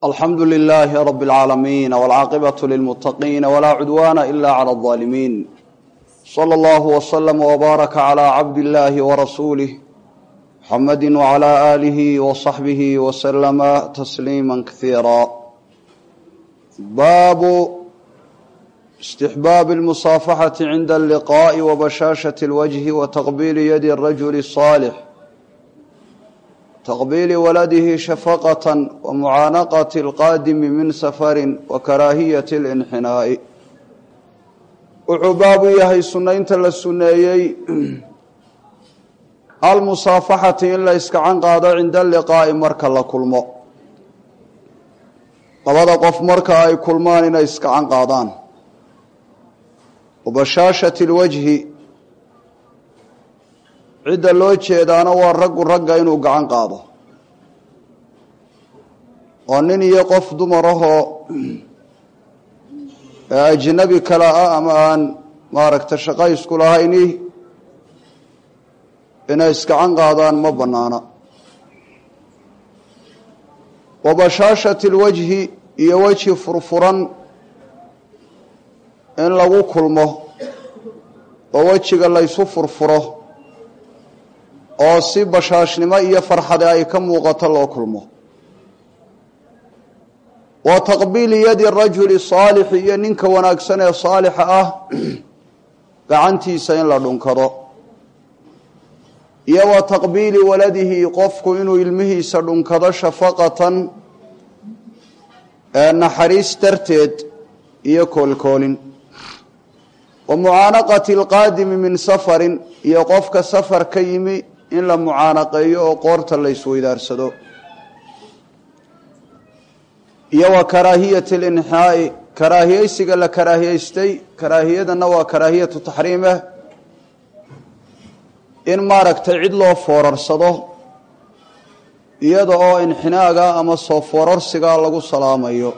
alxamdu lilaahi rab اlcaalamiin wاlcaaqibaة lilmuttaqiin wlaa cudwaana ila clى الظaalimiin slى اllahu wslama wbaaraka clى cabd illaahi warasuulih muxamadi wclى aalihi wصaxbihi wslama tasliima kasiira baabu istixbaabi اlmusaafaxati cinda alliqaaءi wabashaashaة اlwajhi wataqbiili yadi الrajuli الصaalix taqbiili waladihi shafaqatan wa mucaanaqati alqaadimi min safarin wa karaahiyati اlinxinaa'i wuxuu baabu yahay sunnaynta la sunneeyey almusaafaxati in la iskacan qaado cinda alliqaa'i marka la kulmo labada qof marka ay kulmaan inay iskacan qaadaan wa bashaashati اlwajhi cidda loo jeedaana waa raggu ragga inuu gacan qaado oo nin iyo qof dumar ahoo ajnabi kale ah ama aan maaragta shaqo isku lahayni inay iskacan qaadaan ma bannaana wa bashaashati lwajhi iyo wejhi furfuran in lagu kulmo oo wejiga laysu furfuro oo si bashaashnimo iyo farxade ay ka muuqato loo kulmo wa taqbiili yadi rajuli saalixi iyo ninka wanaagsan ee saalixa ah gacantiisa in la dhunkado iyo wa taqbiili waladihi qofku inuu ilmihiisa dhunkado shafaqatan ee naxariis darteed iyo koolkoolin wa mucaanaqati alqaadimi min safarin iyo qofka safar ka yimi in la mucaanaqeeyo oo qoorta la isweydaarsado iyo wa karaahiyati alinxaa'i karaahiyeysiga la karaahiyeystay karaahiyadana waa karaahiyatu taxriimeh in maaragtay cid loo foorarsado iyada oo inxinaaga ama soo foorarsiga lagu salaamayo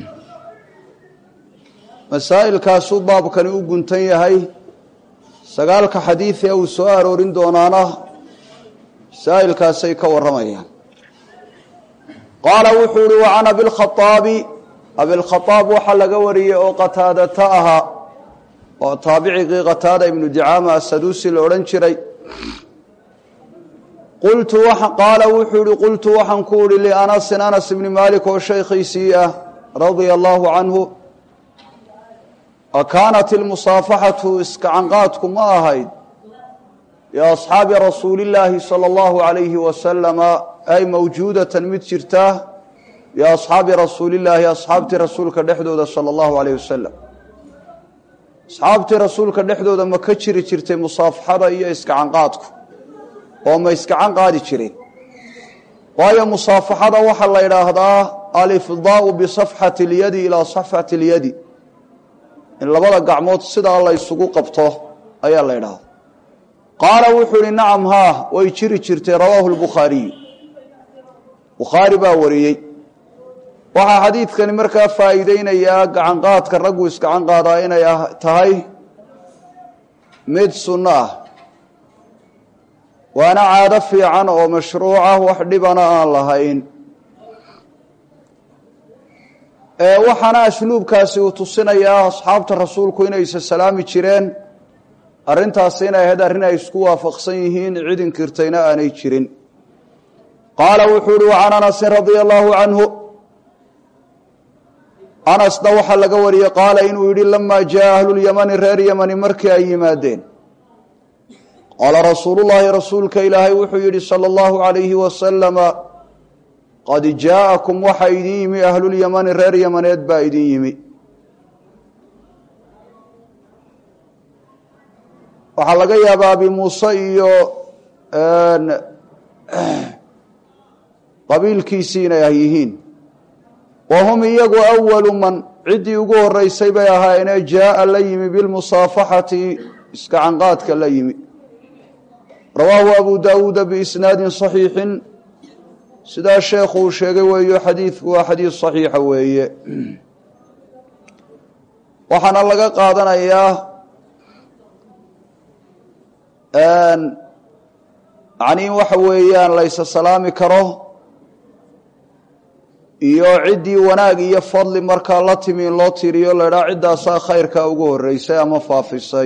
masaa'ilkaasuu baabkani u guntan yahay sagaalka xadiid ee uu soo aroorin doonaana masaa'ilkaasay ka warramayaan qaala wuxuu uhi wa can abilkhaaabi abilkhaaab waxaa laga wariyey oo qataadata ahaa oo taabicigii qataada ibnu dicaama asaduusi la odhan jiray qultu qaala wuxuu ihi qultu waxaan ku uhi lianasin anas ibni maalik oo shaykhiisii ah radia allaahu canhu akaanat ilmusaafaxatu iskacanqaadku ma ahayd liasxaabi rasuulillaahi sala allahu calayhi wasalama ay mawjuudatan mid jirtaa liasxaabi rasuulillaahi asxaabtii rasuulka dhexdooda sala allahu calayh wasalam asxaabtii rasuulka dhexdooda ma ka jiri jirtay musaafaxada iyo iskacanqaadku oo ma iskacan qaadi jireen waayo musaafaxada waxaa la yidhaahdaa alifdaau bisafxati اlyadi ilaa safxati اlyadi in labada gacmood sidaa la ysugu qabto ayaa la yidhaahda qaala wuxuu ihi nacam haa way jiri jirtay rawaahu lbukhaariyu bukhaari baa wariyey waxaa xadiidkani markaa faa'iideynayaa gacanqaadka raggu iskacan qaadaa inay tahay mid sunno ah waana caado fiican oo mashruuca wax dhibana aan lahayn waxaana asluubkaasi uu tusinayaa asxaabta rasuulku inaysa salaami jireen arrintaasi inay ahayd arrin ay isku waafaqsan yihiin cid inkirtayna aanay jirin qaala wuxuu uhi wacan anasin radia allaahu canhu anasna waxaa laga wariyey qaala inuu yidhi lamaa jaa ahlulyamani reer yamani markii ay yimaadeen qaala rasuulullaahi rasuulka ilaahay wuxuu yidhi sala allahu calayhi wasalama qad jaa'akum waxaa idin yimi ahlulyamani reer yamaneed baa idin yimi waxaa laga yaabaa abi muuse iyo qabiilkiisii inay ah yihiin wa hum iyagu awalu man ciddii ugu horeysay bay ahaayeenee jaa'a la yimi bilmusaafaxati iskacanqaadka la yimi rawaahu abu daawuuda biisnaadin saxiixin sidaa sheekhu uu sheegay weeyo xadiidku waa xadiid saxiixa weeye waxaana laga qaadanayaa yacni in waxa weeyaan laysa salaami karo iyo ciddii wanaag iyo fadli markaa la timi in loo tiriyo la idhaha ciddaasaa khayrka ugu horreysay ama faafisay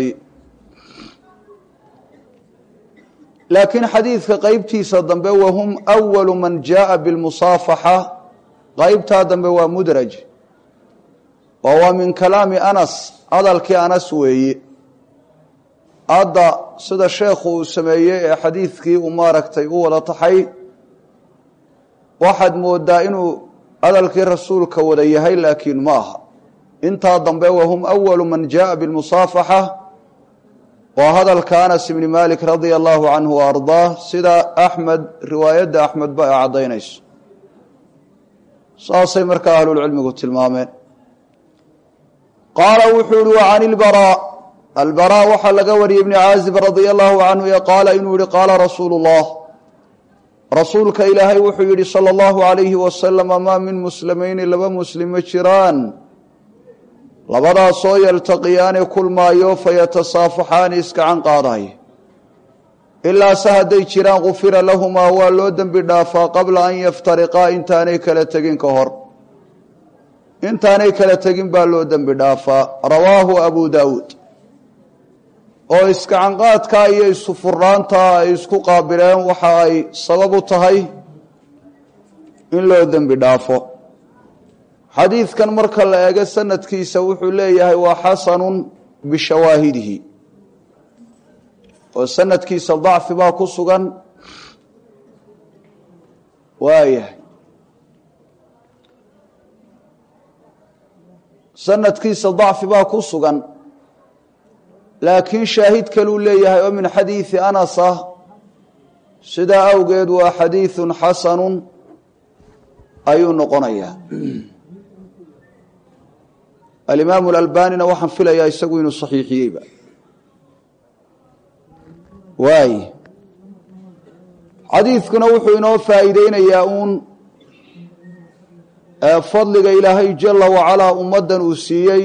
laakiin xadiidka qeybtiisa dambe wahum awalu man jaaa bilmusaafaxa qeybtaa dambe waa mudraj oo waa min kalaami anas hadalkii anas weeye hadda sida sheekhu uu sameeyey ee xadiidkii uu maaragtay u wada taxay waxaad moodaa inuu hadalkii rasuulka wada yahay laakiin ma aha intaa dambe wahum awalu man jaaa bilmusaafaxa waa hadalka anas ibni malik radia allahu canhu wa ardaah sida axmed riwaayadda axmedba ay caddaynayso saasay markaa ahlulcilmigu tilmaameen qaala wuxuu yihi wa can ilbaraa albaraa waxaa laga wariyey ibni caazib radia allahu canhu ee qaala inuu yihi qaala rasuulu llah rasuulka ilaahay wuxuu yidhi sala allahu calayhi wasalama maa min muslimayni laba muslim ma jiraan labadaasoo yaltaqiyaani kulmaayo fayatasaafaxaani iskacan qaadaya ilaa se hadday jiraan gufira lahumaa waa loo dembi dhaafaa qabla an yaftariqaa intaanay kala tegin ka hor intaanay kala tegin baa loo dembi dhaafaa rawaahu abu daawuud oo iskacanqaadkaa iyo isufurnaantaa ay isku qaabileen waxa ay sabab u tahay in loo dembi dhaafo xadiidkan marka la eego sanadkiisa wuxuu leeyahay waa xasanun bishawaahidihi oo sanadkiisa dacfi baa ku sugan waayahay sanadkiisa dacfi baa ku sugan laakiin shaahid kaluu leeyahay oo min xadiidi anas ah sidaa awgeed waa xadiidun xasanun ayuu noqonayaa alimaamu alalbanina waxaan filayaa isagu inuu saxiixiyeyba waay xadiidkuna wuxuu inoo faa'iideynayaa uun fadliga ilaahay jala wacalaa ummaddan uu siiyey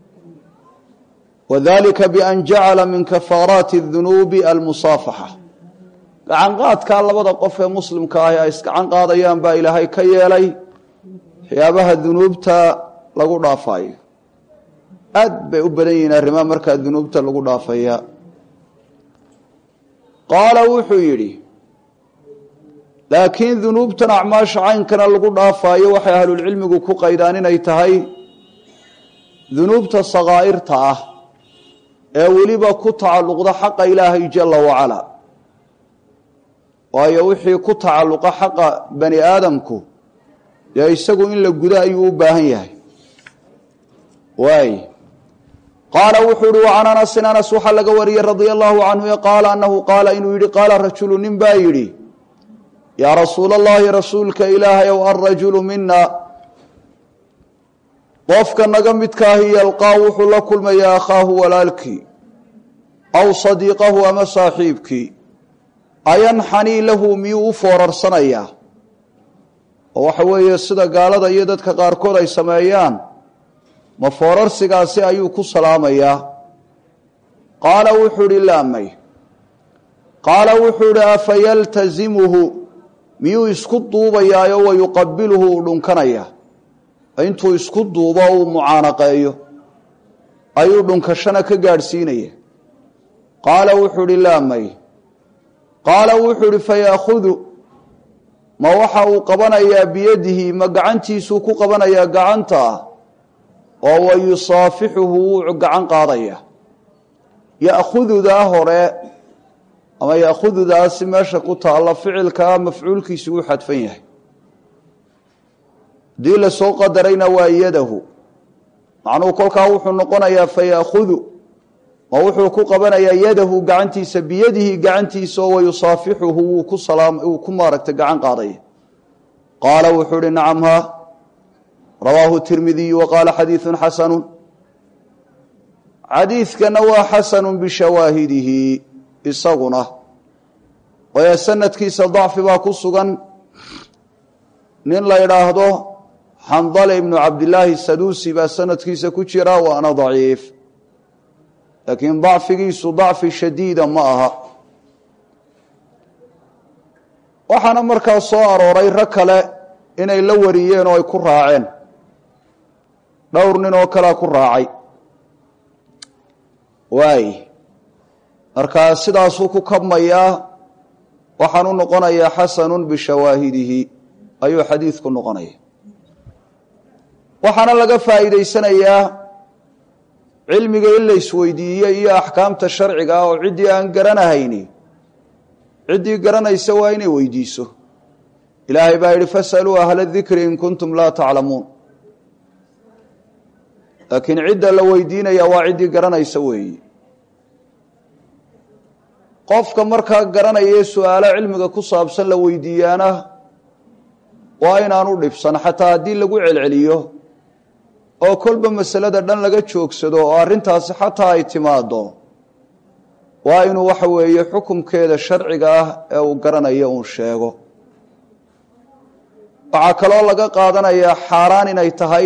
wadalika bian jacala min kafaaraati اdunuubi almusaafaxa gacan qaadkaa labada qof ee muslimka ahi ay isgacan qaadayaan baa ilaahay ka yeelay waxyaabaha dunuubta lagu dhaafayo aad bay u badan yihiin arrimaha markaa dunuubta lagu dhaafaya qaala wuxuu yidhi laakiin dunuubtan acmaasha caynkana lagu dhaafaayo waxay ahlulcilmigu ku qaydaan inay tahay dunuubta sakaa'irta ah ee weliba ku tacalluqda xaqa ilaahay jala wacalaa waayo wixii ku tacalluqa xaqa bani aadamku dee isagu in la gudo ayuu u baahan yahay waay qaala wuxuu uhi wacan anasin anas waxaa laga wariyey radia allahu canhu e qaala anahu qaala inuu yidhi qaala rajulu nin baa yidhi yaa rasuula allahi rasuulka ilaahay ow alrajulu mina qofka naga midkaahi yalqaa wuxuu la kulmayaa akhaahu walaalkii aw sadiiqahu ama saaxiibkii ayanxanii lahu miyuu u foorarsanayaa oo waxa weeye sida gaalada iyo dadka qaarkood ay sameeyaan ma foorarsigaasi ayuu ku salaamayaa qaala wuxuu idhi laamay qaala wuxuu idhi afayaltazimuhu miyuu isku duubayaayo wa yuqabiluhu uu dhunkanayaa intuu isku duubo uu mucaanaqeeyo ayuu dhunkashana ka gaadhsiinaya qaala wuxuu idhi laamay qaala wuxuu idhi fayaahudu ma waxa uu qabanayaa biyadihi ma gacantiisuu ku qabanayaa gacanta ah oo wa yusaafixuhu wuu gacan qaadaya ya'khududaa hore ama ya'khududaasi meesha ku taalla ficilkaa mafcuulkiisu uu xadfan yahay haddii lasoo qadarayna waa yadahu macnuhu kolkaa wuxuu noqonayaa faya'khudu ma wuxuu ku qabanayaa yadahu gacantiisa biyadihi gacantiisa oo wayusaafixuhu wuu ku salaam wuu ku maaragtay gacan qaadaya qaala wuxuu uhi nacam haa rawaahu tirmidiyu wa qaala xadiidun xasanu xadiidkana waa xasanu bishawaahidihi isaguna waayo sanadkiisa dacfi baa ku sugan nin la idhaahdo xandale ibnu cabdilaahi saduusi baa sanadkiisa ku jira waana daciif laakiin dacfigiisu dacfi shadiida ma aha waxaana markaa soo arooray rag kale inay la wariyeen oo ay ku raaceen dhowr nin oo kalea ku raacay waay markaa sidaasuu ku kabmayaa waxaan u noqonayaa xasanun bishawaahidihi ayuu xadiidku noqonaya waxaana laga faa'iidaysanayaa cilmiga in la isweydiiye iyo axkaamta sharciga ah oo ciddii aan garanahayni ciddii garanaysa waa inay weydiiso ilaahay baa yidhi fasaluu ahla dikri in kuntum laa taclamuun laakiin cidda la weydiinaya waa ciddii garanaysa weeye qofka markaa garanaya su-aalo cilmiga ku saabsan la weydiiyaana waa inaanu dhibsan xataa haddii lagu celceliyo oo kolba masalada dhan laga joogsado oo arrintaasi xataa ay timaado waa inuu waxa weeye xukumkeeda sharciga ah ee uu garanayo uun sheego waxaa kaloo laga qaadanayaa xaaraan inay tahay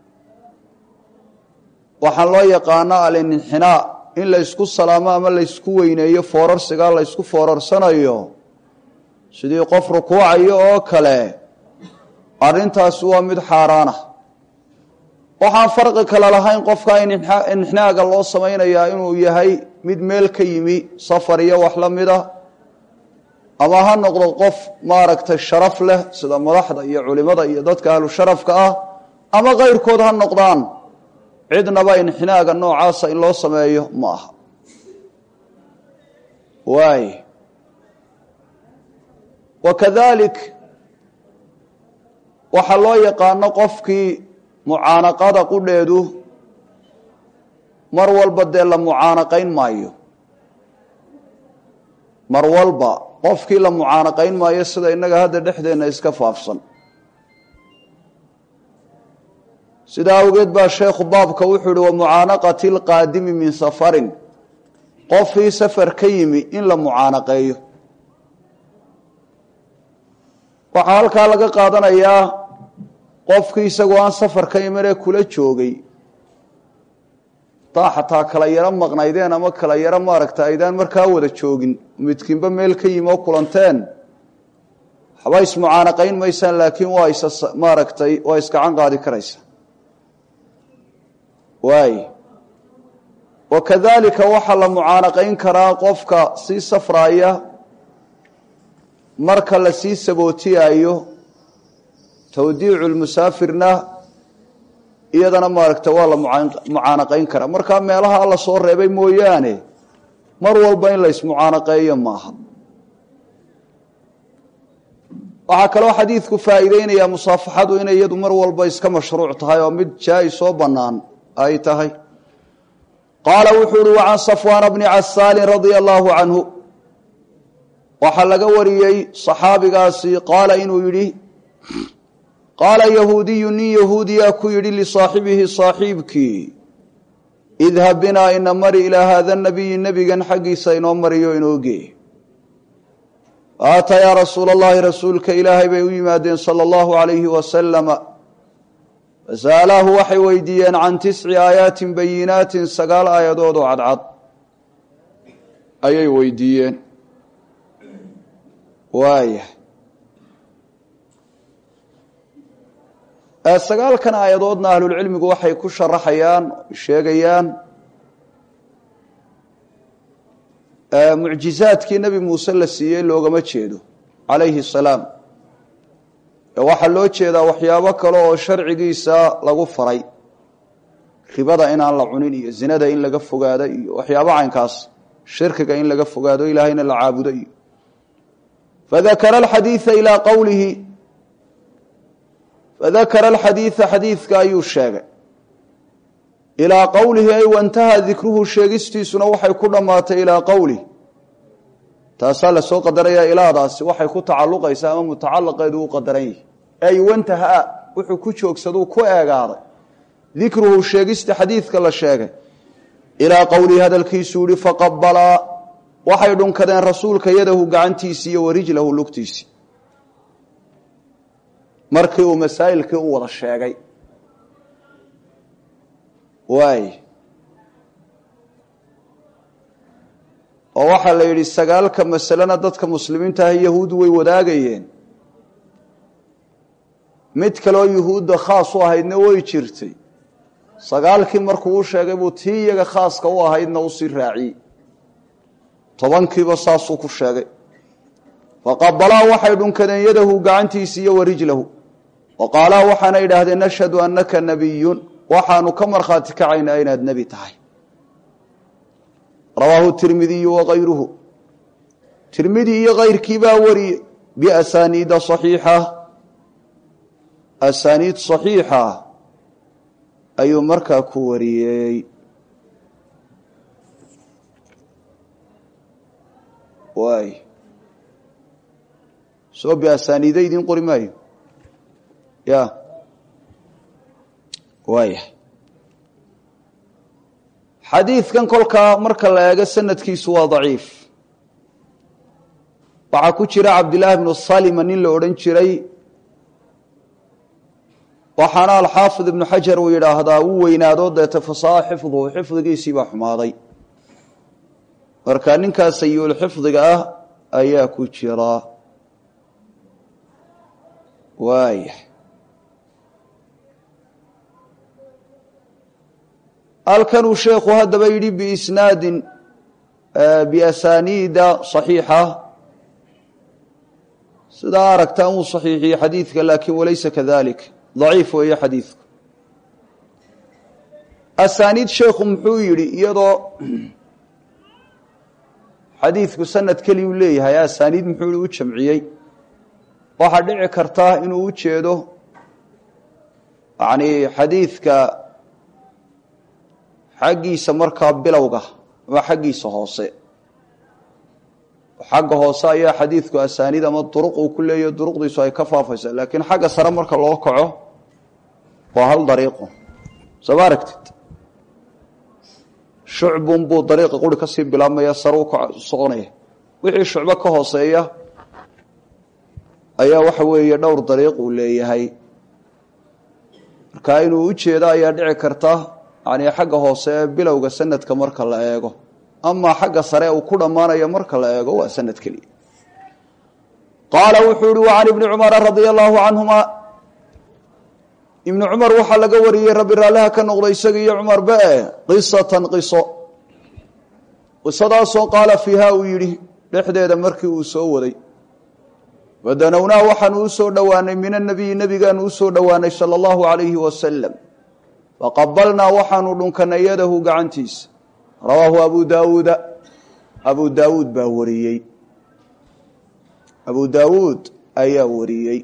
waxaan loo yaqaano alinxinaa in la ysku salaamo ama la ysku weyneeyo foorarsiga la ysku foorarsanayo sidii qof rukuucayo oo kale arrintaasi waa mid xaaraana waxaan farqi kale lahayn qofka inxinaaga loo samaynayaa inuu yahay mid meel ka yimi safar iyo wax la mida ama ha noqdo qof maaragtay sharaf leh sida madaxda iyo culimada iyo dadka ahlu sharafka ah ama kayrkood ha noqdaan cidnaba inxinaaga noocaasa in loo sameeyo ma aha waay wakadalik waxaa loo yaqaano qofkii mucaanaqada qudheedu mar walba dee la mucaanaqayn maayo mar walba qofkii la mucaanaqayn maayo sida innaga hadda dhexdeenna iska faafsan sidaa awgeed baa sheekhu baabka wuxuu ihi wa mucaanaqati lqaadimi min safarin qofkii safar ka yimi in la mucaanaqeeyo waxaa halkaa laga qaadanayaa qofkii isagoo aan safar ka imanee kula joogay taa xataa kala yaro maqnaydeen ama kala yaro maaragta aydaan markaa wada joogin midkiinba meel ka yimi oo kulanteen waxba ismucaanaqayn maysaan laakiin waa is maaragtay waa iskacan qaadi karaysa waay wakadalika waxaa la mucaanaqayn karaa qofka sii safraaya marka la sii sabootiyaayo tawdiicu lmusaafirna iyadana maaragta waa la mucaanaqayn karaa markaa meelaha alla soo reebay mooyaane mar walba in la ismucaanaqeeyo maaha waxaa kaloo xadiidku faa'iideynayaa musaafaxadu inay iyadu mar walba iska mashruuc tahay oo mid jaa-is oo bannaan ay tahay qaala wuxuu uhi wa can safwaana bni casaalin radia allaahu canhu waxaa laga wariyey saxaabigaasi qaala inuu yidhi qaala yahuudiyu nin yahuudiyaa ku yidhi lisaaxibihi saaxiibkii idhab binaa ina mari ilaa haada nabiyi nebigan xaggiisa inoo mariyo inoo gee aata yaa rasuula allahi rasuulka ilaahay bay u yimaadeen sala allahu calayhi wasalama fasa'alaahu waxay weydiiyeen can tisci aayaatin bayinaatin sagaal aayadood oo cadcad ayay weydiiyeen waaya sagaalkan aayadoodna ahlulcilmigu waxay ku sharaxayaan sheegayaan mucjizaadkii nebi muuse la siiyey loogama jeedo calayhi asalaam waxaa loo jeedaa waxyaabo kale oo sharcigiisa lagu faray ribada inaan la cunin iyo zinada in laga fogaado iyo waxyaabo caynkaas shirkiga in laga fogaado ilaahayna la caabudo iyo fadakara alxadiida ilaa qowlihi fadakara alxadiida xadiidka ayuu sheegay ilaa qowlihi ay wantaha dikruhu sheegistiisuna waxay ku dhammaatay ilaa qowlih taasaa lasoo qadarayaa ilaadaasi waxay ku tacalluqaysaa ama mutacalaqeedu u qadaran yihi ay wantaha wuxuu ku joogsaduu ku eegaaday dikruhu sheegista xadiidka la sheegay ilaa qowlihi hadalkiisuu yihi faqabalaa waxay dhunkadeen rasuulka yadahu gacantiisii iyo warijlahu lugtiisii markii uu masaa'ilkii u wada sheegay waay oo waxaa la yidhi sagaalka masalena dadka muslimiinta ah yahuud way wadaagayeen mid kaloo yuhuudda khaas u ahaydna way jirtay sagaalkii markuu u sheegay buu tii iyaga khaaska u ahaydna usii raaciyey tobankiiba saasuu ku sheegay faqabalaa waxay dhunkadeen yadahu gacantiisi iyo warijlahu wa qaalaa waxaana idhaahdeen nashhadu annaka nabiyun waxaanu ka markhaati kacaynaa inaad nebi tahay rawaahu tirmidiyu wakayruhu tirmidi iyo kayrkii baa wariyey biasaniida saxiixa asaaniid saxiixa ayuu markaa ku wariyey waay soo biasaniida idiin qori maayo ya waaya xadiidkan kolkaa marka la eego sanadkiisu waa daciif waxaa ku jira cabdillaahi bnu salima nin la odhan jiray waxaana alxaafid ibnu xajar uu yidhaahdaa uu weynaado deeta fasaha xifduhu xifdigiisii baa xumaaday marka ninkaas sayulxifdiga ah ayaa ku jira waaya halkanuu sheekhu haddaba yidhi biisnaadin biasaniida صaxiixa sidaa aragtaan wuu صaxiixiyey xadiidka laakin walaysa kadalik daciif weeye xadiidku asaaniid sheekhu muxuu yidhi iyadoo xadiidku sanad keliyuu leeyahay asaaniid muxuu yihi u jamciyey waxaa dhici karta inuu u jeedo yani xadiidka xaggiisa markaa bilowga ama xaggiisa hoose xagga hoose ayaa xadiidku asaaniid ama duruq uu ku leeyahy duruqdiisu ay ka faafaysa laakiin xagga sare marka loo kaco waa hal dariiqo soo ma aragtid shucbun buu dariiqa quri ka sii bilaabmaya sare u soconaya wixii shucbo ka hooseeya ayaa waxa weeye dhowr dariiq uu leeyahay marka inuu u jeedo ayaa dhici karta yani xagga hoose ee bilowga sanadka marka la eego amaa xagga sare uu ku dhammaanayo marka la eego waa sanad keliya qaala wuxuu yihi wa can ibni cumara radia allahu canhuma ibni cumar waxaa laga wariyey rabbi raalliha ka noqda isaga iyo cumarba e qisatan qiso qisadaasoo qaala fiiha uu yidhi dhexdeeda markii uu soo waday wadanownaa waxaanu usoo dhowaanay min anabiyi nebigaanu usoo dhowaanay sala allahu alayhi wasalam faqabalnaa waxaanu dhunkanay yadahu gacantiisa rawaahu abu daawuuda abu daawuud baa wariyey abu daawuud ayaa wariyey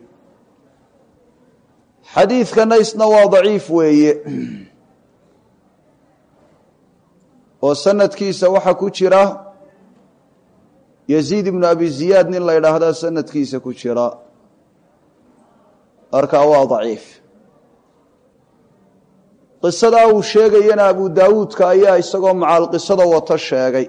xadiidkana isna waa daciif weeye oo sanadkiisa waxaa ku jira yaziid ibnu abi ziyaad nin la ydhaahdaa sanadkiisa ku jira markaa waa daciif qisadaa uu sheegayana abu daawuudka ayaa isagoo macaal qisada wato sheegay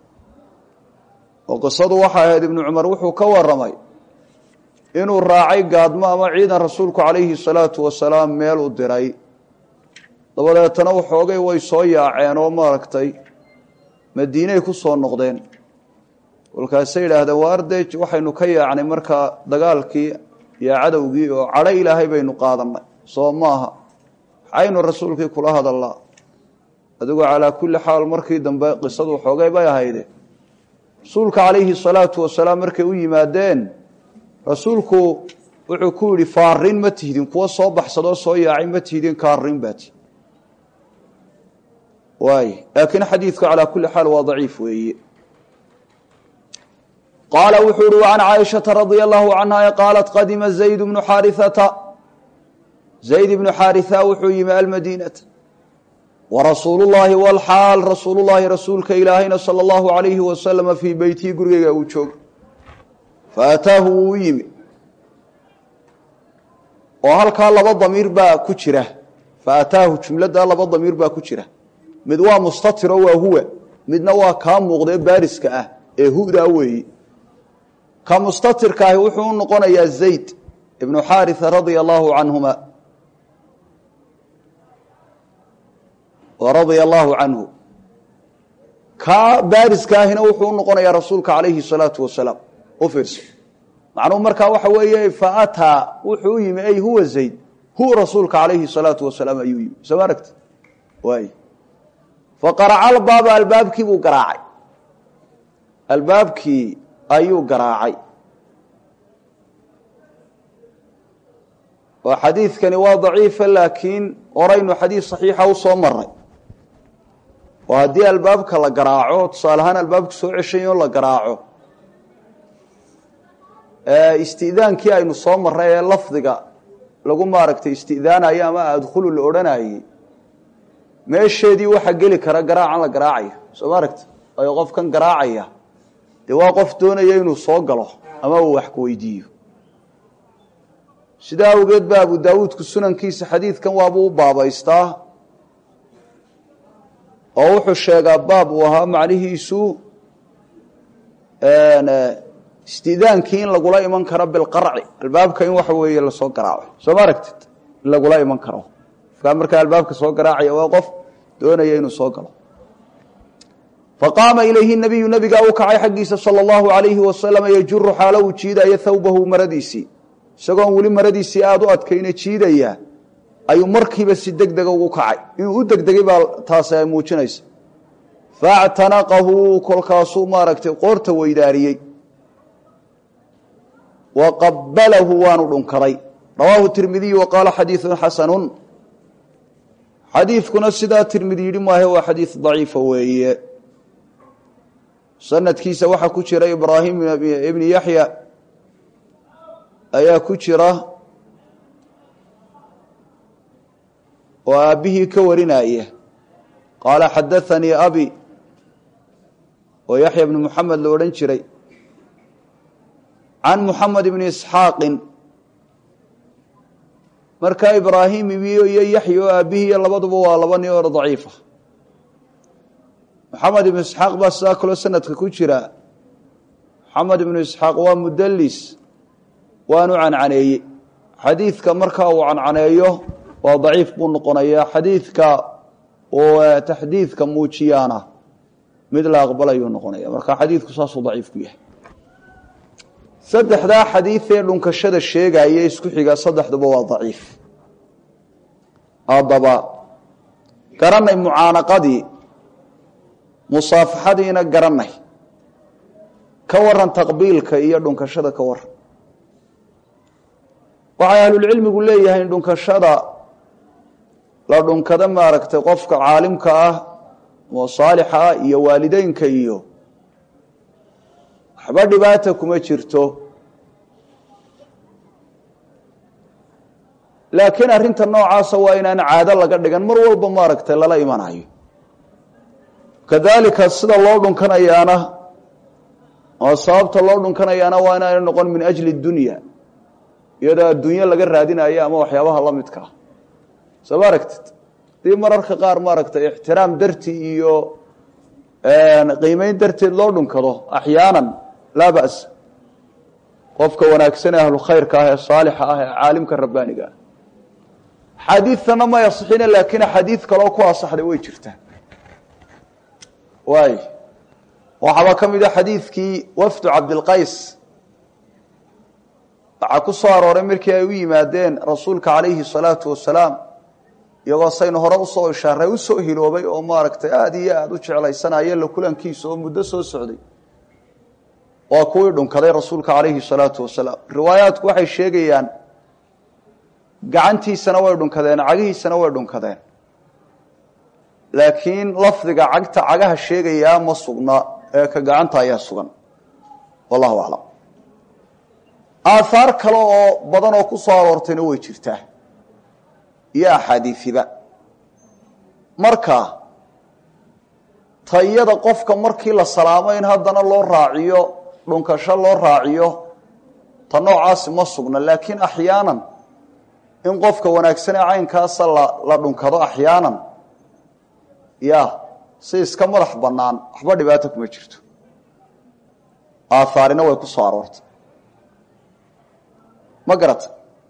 oo qisadu waxay ahayd ibnu cumar wuxuu ka waramay inuu raacay gaadmo ama ciidan rasuulku calayhi salaatu wasalaam meel u diray dabadeetana waxoogay way soo yaaceen oo maaragtay madiinay ku soo noqdeen kolkaasay yidhaahdeen waa ardey waxaynu ka yaacnay markaa dagaalkii iyo cadowgii oo cadho ilaahay baynu qaadanay soo maaha maxaynu rasuulkii kula hadalnaa adigoo calaa kulli xaal markii dambe qisadu xoogay bay ahayde rasuulka calayhi salaatu wasalaam markay u yimaadeen rasuulku wuxuu ku yidhi faarin ma tihdin kuwa soo baxsadoo soo yaacay ma tihdin kaarin baati waay laakiin xadiidku calaa kulli xaal waa daciif weeye qaala wuxuu uhi وعan caaishaةa radia allahu canha qaalat qadima zayd bnu xaariثata zayd ibnu xaariثa wuxuu yimi almadiinata warasuulu llaahi wlxaal rasuulu llaahi rasuulka ilaahayna salى اllahu عalayhi wasalama fii beytii gurigeyga uu joogo faataahu wuu u yimi oo halkaa laba damiir baa ku jira faataahu jumladdaa laba damiir baa ku jira mid waa mustatiro waa huwa midna waa kaa muuqdee baariska ah ee hudaa weeyi ka mustatirka ahi wuxuu u noqonayaa zayd ibnu xaariثa radia allahu canhuma radia allahu canhu kaa baariska ahina wuxuu u noqonayaa rasuulka calayhi الsalaatu wasalaam u fiirso macnuhu markaa waxa weeye faataa wuxuu u yimi ay huwa zayd huwa rasuulka calayhi salaatu wasalaam ayuu yimi soo ma aragti waay faqaraca albaaba albaabkii buu garaacay albaabkii ayuu garaacay oo xadiidkani waa daciifa laakiin horaynu xadiid saxiixa u soo maray oo haddii albaabka la garaaco tusaale ahaan albaabka soo ceshayo la garaaco istidaankii aynu soo marray ee lafdiga lagu maaragtay istidaanayo ama adkhulu la odhanayey meesheedii waxaa geli kara garaacan la garaacaya soo ma aragta ayo qofkan garaacaya dee waa qof doonaya inuu soo galo ama uu wax ku weydiiyo sidaa awgeed ba abu daawuudku sunankiisa xadiidkan waabuu u baabaystaa oo wuxuu sheegaa baab uu ahaa macnihiisu istidaankii in lagula iman karo bilqarci albaabka in waxa weeye lasoo garaaco soo ma aragtid in lagula iman karo qofkaa markaa albaabka soo garaacaya waa qof doonaya inuu soo galo faqaama ilayhi nabiyu nabigaa u kacay xaggiisa sala allahu alayhi wasalama yajuru xaalo uu jiidaya thawbahu maradiisii isagoon weli maradiisii aada u adkayna jiidaya ayuu markiiba si deg dega ugu kacay inuu u degdegay baa taasi ay muujinaysa faactanaqahu kolkaasuu maaragtay qoorta weydaariyey wa qabalahu waanu dhunkaday rawaahu tirmidiyu wa qaala xadiidun xasanun xadiidkuna sidaa tirmidi yidhi maahe waa xadiid daciifa weeye sanadkiisa waxaa ku jira ibraahim ibni yaxya ayaa ku jira oo aabbihii ka warinaya qaala xadaanii abi oo yaxya bni muxamed la odhan jiray can muxamed ibni isxaaqin markaa ibraahim iyo yaxya oo aabbihii iyo labaduba waa laba nin oo daciifa moxamed ibnu isxaaq baa sidaa kaloo sanadka ku jira moxamed ibnu isxaaq waa mudalis waanu cancaneeyey xadiidka markaa uu cancaneeyo waa daciif buu noqonayaa xadiidka uu taxdiidka muujiyaana mid la aqbalayuu noqonaya marka xadiidku saasuu daciif ku yahay saddexdaa xadiid ee dhunkashada sheegaya isku xiga saddexduba waa daciif haddaba garanay mucaanaqadii musaafaxadiina garanay ka waran taqbiilka iyo dhunkashada ka waran waxay ahlulcilmigu leeyahay dhunkashada la dhunkado maaragtay qofka caalimka ah oo saalixa ah iyo waalideynka iyo waxba dhibaata kuma jirto laakiin arrinta noocaasa waa inaan caado laga dhigan mar walba maaragtay lala imanayo kadalika sida loo dhunkanayaana oo sababta loo dhunkanayaana waa inaana noqon min ajli dunya iyadoo adduunyo laga raadinayo ama waxyaabaha la midka ah soo ma aragtid dii mararka qaar maaragtay ixtiraam darti iyo qiimeyn darteed loo dhunkado axyaanan laa ba's qofka wanaagsan ee ahlu khayrka ah ee saalixa ah ee caalimka rabbaaniga ah xadiidtana may asixina laakiin axaadiid kaloo ku asaxday way jirtaa waay waxaaba ka mid a xadiidkii wafdu cabdilqays waxaa ku soo arooray markii ay u yimaadeen rasuulka calayhi salaatu wasalaam iyagoo saynu hore usoo ishaaray usoo hiloobay oo maaragtay aada iyo aada u jeclaysanaya la kulankiisa oo muddo soo socday waa kuwii dhunkaday rasuulka calayhi salaatu wasalaam riwaayaadku waxay sheegayaan gacantiisana way dhunkadeen cagihiisana way dhunkadeen laakiin lafdiga cagta cagaha sheegayaa ma sugna ee ka gacanta ayaa sugan wallahu aclam aahaar kale oo badan oo ku soo aroortayna way jirtaa iyo axaadiifiba marka tayada qofka markii la salaamo in haddana loo raaciyo dhunkasho loo raaciyo ta noocaasi ma sugna laakiin axyaanan in qofka wanaagsan ee caynkaasa la la dhunkado axyaanan ya si iska madax bannaan waxba dhibaato kuma jirto aahaarina way ku soo aroortay ma garata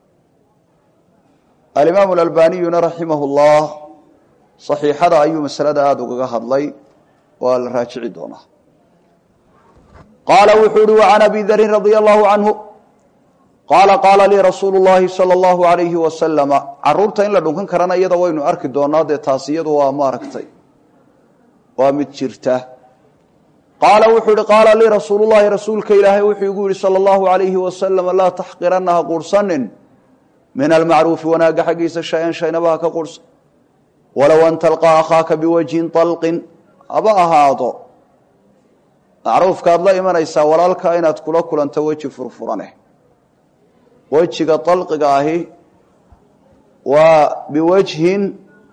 alimaamu alalbaniyuna raximah اllah صaxiixada ayuu masalada aada ugaga hadlay waa la raajici doonaa qaala wuxuu uhi وعan abi darin radia allahu canhu qaala qaala lii rasuulu llaahi sala allahu alayhi wasalama caruurta in la dhunkan karana iyada waynu arki doonaa dee taas iyadu waa maaragtay waa mid jirta qaala wuxuu ihi qaala lii rasuulullahi rasuulka ilaahay wuxuu igu yihi sala allahu alayhi wasalama laa taxqiranna ha quursanin min almacruufi wanaagga xaggiisa shay-an shaynaba ha ka quursan walow an talqaa akhaaka biwajhin talqin haba ahaado macruufkaad la imanaysaa walaalkaa inaad kula kulanto weji furfurane wejiga dalqiga ahi waa biwajhin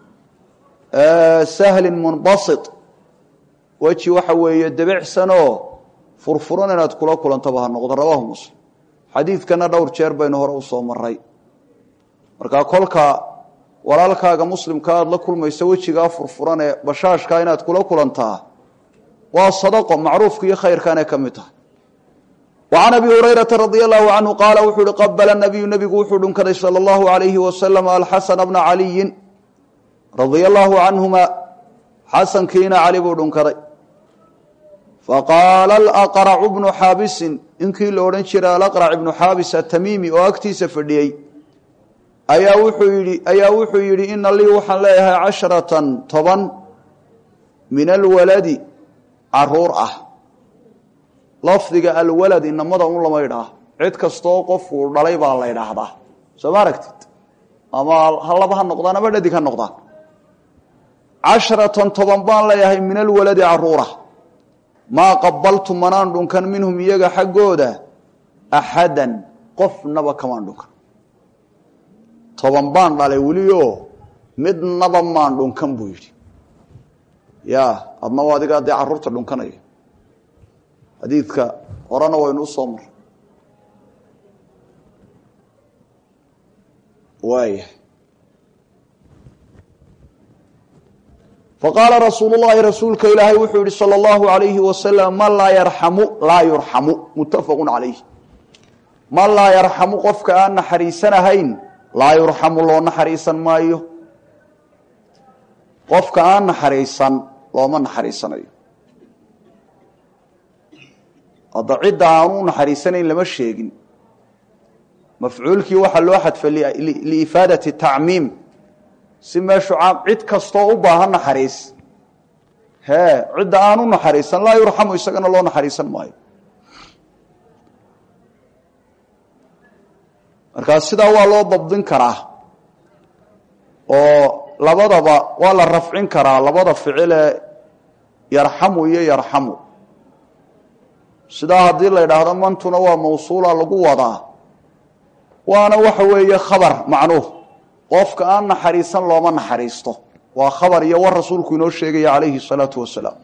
sahlin munbasit weji waxa weeye debicsanoo furfuran inaad kula kulantoba ha noqdo rawaahu muslim xadiidkana dhowr jeer baynu hore usoo maray markaa kolka walaalkaaga muslimka aada la kulmayso wejigaa furfuran ee bashaashkaa inaad kula kulantaa waa sadaqo macruufka iyo khayrkaanay ka mid tahay وعن أبي هريرة رضي الله عنه قال وxuu hi qبل النبي نبgu wuxuu dhunkaday صلى الله عليه وسلم الحسن بن علي رضي الله عنهما xaسنkiina cali buu dhunkaday فqاaل الأقرع بن xاabiسi inkii la odhan jiray الأقرع بن xاabس التmيمي oo agtiisa fadhiyey ayaa wuxuu yihi ayaa wuxuu yihi ina lii waxaan leeyahay caشhرaة toban min الwaladi caruur ah lafdiga alwalad inamada un lama idhaah cid kastoo qofku dhalay baa la idhaahdaa soo ma aragtid ama halaba ha noqdaan ama dhadig ha noqdaan casharatan toban baan leeyahay min alwaladi caruura maa qabaltu manaan dhunkan minhum iyaga xaggooda axadan qofnaba kamaan dhunkan toban baan dhalay welio midnaba maan dhunkan buu yidhi ya adna waa adigaa dee caruurta dhunkanaya xadiidka horena waynu u soo maray waaya faqaala rasuulu llahi rasuulka ilaahay wuxuu yihi salى اllahu alayhi wasalam man laa yarxamu laa yurxamu muttafaqu calayh man laa yarxamu qofka aan naxariisanahayn laa yurxamu loo naxariisan maayo qofka aan naxariisan looma naxariisanayo hadda cidda aanu naxariisanayn lama sheegin mafcuulkii waxaa loo xadfa liifaadati tacmiim si meeshu caam cid kastoo u baahan naxariis hee cidda aanu naxariisan laa yurxamu isagana loo naxariisan maayo markaa sidaa waa loo dabdin karaa oo labadaba waa la rafcin karaa labada ficile yarxamu iyo yarxamu sidaa haddii la idhaahdo mantuna waa mawsuula lagu wadaa waana waxa weeye khabar macnuuh qofka aan naxariisan looma naxariisto waa khabar iyo war rasuulku inoo sheegaya calayhi salaatu wasalaam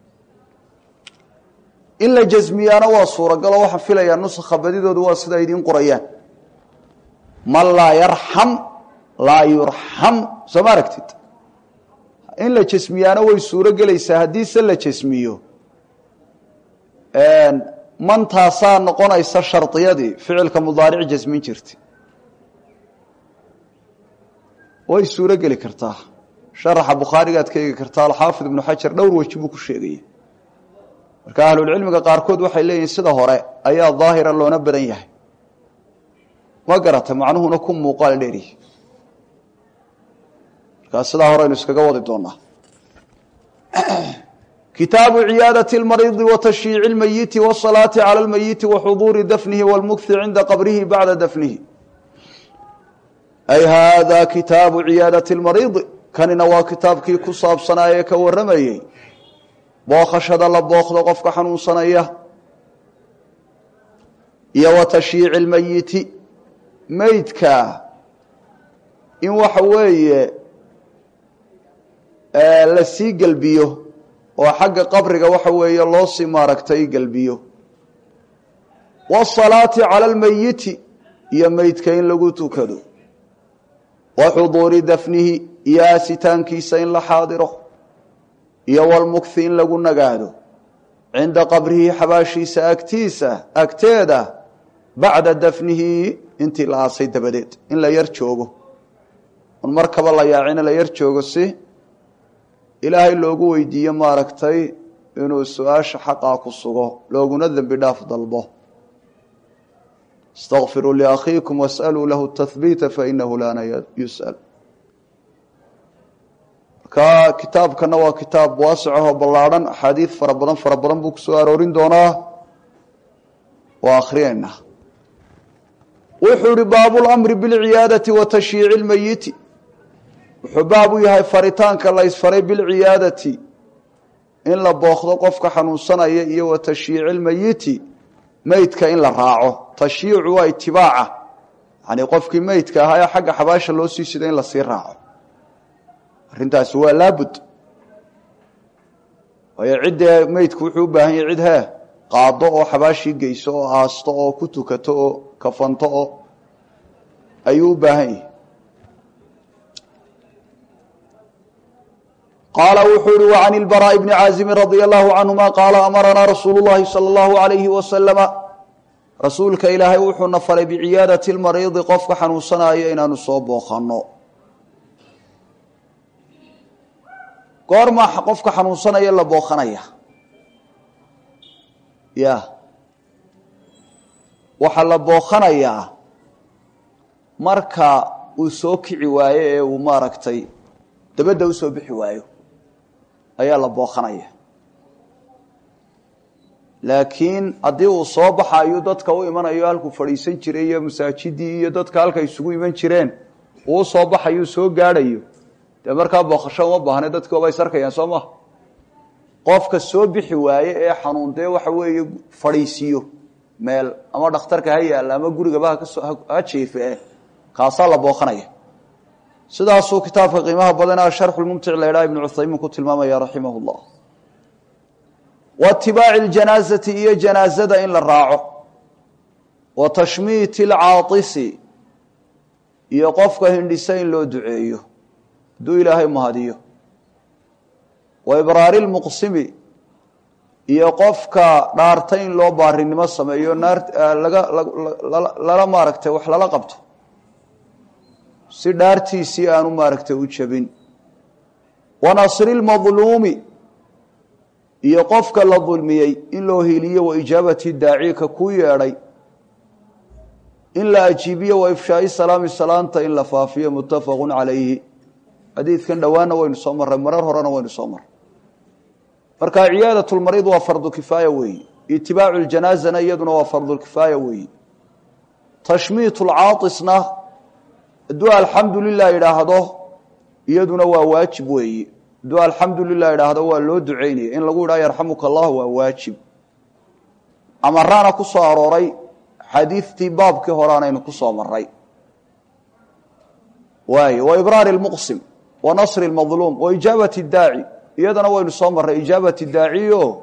in la jasmiyaana waa suuragalo waxaan filayaa nusakha badidoodu waa sida idiin qorayaan man laa yarxam laa yurxam soo ma aragtid in la jasmiyaana way suuro gelaysaa haddiise la jasmiyo mantaasaa noqonaysa shardiyadii ficilka mudaaric jasmin jirta way suuro geli kartaa sharaxa bukhaarigaad ka eegi kartaa alxaafid ibnu xajar dhowr weji buu ku sheegaya marka ahlulcilmiga qaarkood waxay leeyihin sida hore ayaa daahira loona badan yahay ma garatay macnuhuna ku muuqaal dheeryahy markaa sidaa hore aynu iskaga wadi doonaa kitaabu ciyaadati اlmariidi wa tashyiici اlmeyiti wالsalaati calى اlmeyiti wa xuduuri dafnihi wاlmukhi cinda qabrihi bacda dafnihi ay hada kitaabu ciyaadati اlmariidi kanina waa kitaabkii ku saabsanaa ee ka warramayey bookhashada la bookdo qofka xanuunsanaya iyo wa tashyiici اlmeyiti meydka in waxa weeye la sii gelbiyo oo xagga qabriga waxa weeye loo sii maaragtay gelbiyo waasalaati cala almeyiti iyo meydka in lagu tukado wa xuduuri dafnihi iyo aasitaankiisa in la xaadiro iyo walmukhi in lagu nagaado cinda qabrihi xabaashiisa agtiisa agteeda bacda dafnihi intii la aasay dabadeed in la yar joogo un markaba la yaacina la yar joogo si ilaahay loogu weydiiyo maaragtay inuu su-aasha xaqaa ku sugo looguna dembi dhaaf dalbo اstakfiruu liakhiikum wasأluu lahu tahbiita fainahu laana yusأl marka kitaabkana waa kitaab waasicahoo ballaadhan axaadiid fara badan fara badan buu kusoo aroorin doonaa waa akhrinaynaa wuxuu ihi baabu اlamri biاlciyaadati wa tashyiici اlmeyiti wuxuu baab u yahay faritaanka la ysfaray bilciyaadati in la bookdo qofka xanuunsanaya iyo wa tashyiici lmeyiti meydka in la raaco tashyiicu waa itibaaca yani qofkii meydka ahaa ee xagga xabaasha loo sii sida in lasii raaco arrintaasi waa laabud waayo ciddee meydku wuxuu u baahan yahay cid hee qaado oo xabaashii geyso oo aasto oo ku tukato oo kafanto oo ayuu u baahan yahay qaala wuxuu ihi وعn الbrاء بن cاazimi radي الlahu canهuma qaala amaranaa rasuulu الlahi salى الlahu عalayhi waslama rasuulka ilaahay wuxuuna faray biciyaadaةi اlmariidi qofka xanuunsanaya inaanu soo booqano goorma qofka xanuunsanaya la booqanaya ya waxaa la booqanayaa marka uu soo kici waayo ee uu maaragtay dabadda usoo bixi waayo ayaa la booqanaya laakiin haddii uu soo baxayo dadka u imanayo halkuu fadhiisan jiray iyo masaajidii iyo dadka halka isugu iman jireen uu usoo baxayo soo gaadhayo dee markaa booqasho uma baahne dadki waaba is arkayaan soo maha qofka soo bixi waaye ee xanuun dee waxa weeye fadhiisiiyo meel ama dhakhtarka ha yaalla ama gurigaba hakasoo ha jeefe eh kaasaa la booqanaya sidaasuu kitaabka qiimaha badan sharxulmumtic la ydhaha ibnu cuthaymiin ku tilmaamaya raximah llah wa itibaaci ljanaazati iyo janaazada in la raaco wa tashmiiti alcaatisi iyo qofka hindhisa in loo duceeyo hadduu ilaahay mahadiyo wa ibraari lmuqsimi iyo qofka dhaarta in loo baarinimo sameeyo naar laga lala maaragtay wax lala qabto si dhaartiisii aanu maaragtay u jabin wa nasri lmadluumi iyo qofka la dulmiyey in loo heliyo wa ijaabati daacika ku yeedhay in la ajiibiyo wa ifshaai salaami salaanta in la faafiyo muttafaqu calayhi xadiidkan dhowaana waynu soo marray marar horena waynu soo marray marka ciyaadat lmariid waa fardu kifaaya weeyi itibaacu ljanaazana iyaduna waa fardulkifaaya weeyi tashmiit lcaaisna hadduu alxamdu lilah idhaahdo iyaduna waa waajib weeyi hadduu alxamdu lilah idhaahdo waa loo duceynaya in lagu idhaha yarxamuka allah waa waajib amaraana ku soo arooray xadiidtii baabkii horeanaynu ku soo maray waay wa ibraari lmuqsim wa nasri lmadluum wa ijaabati daaci iyadana waynu soo marray ijaabati daaciyo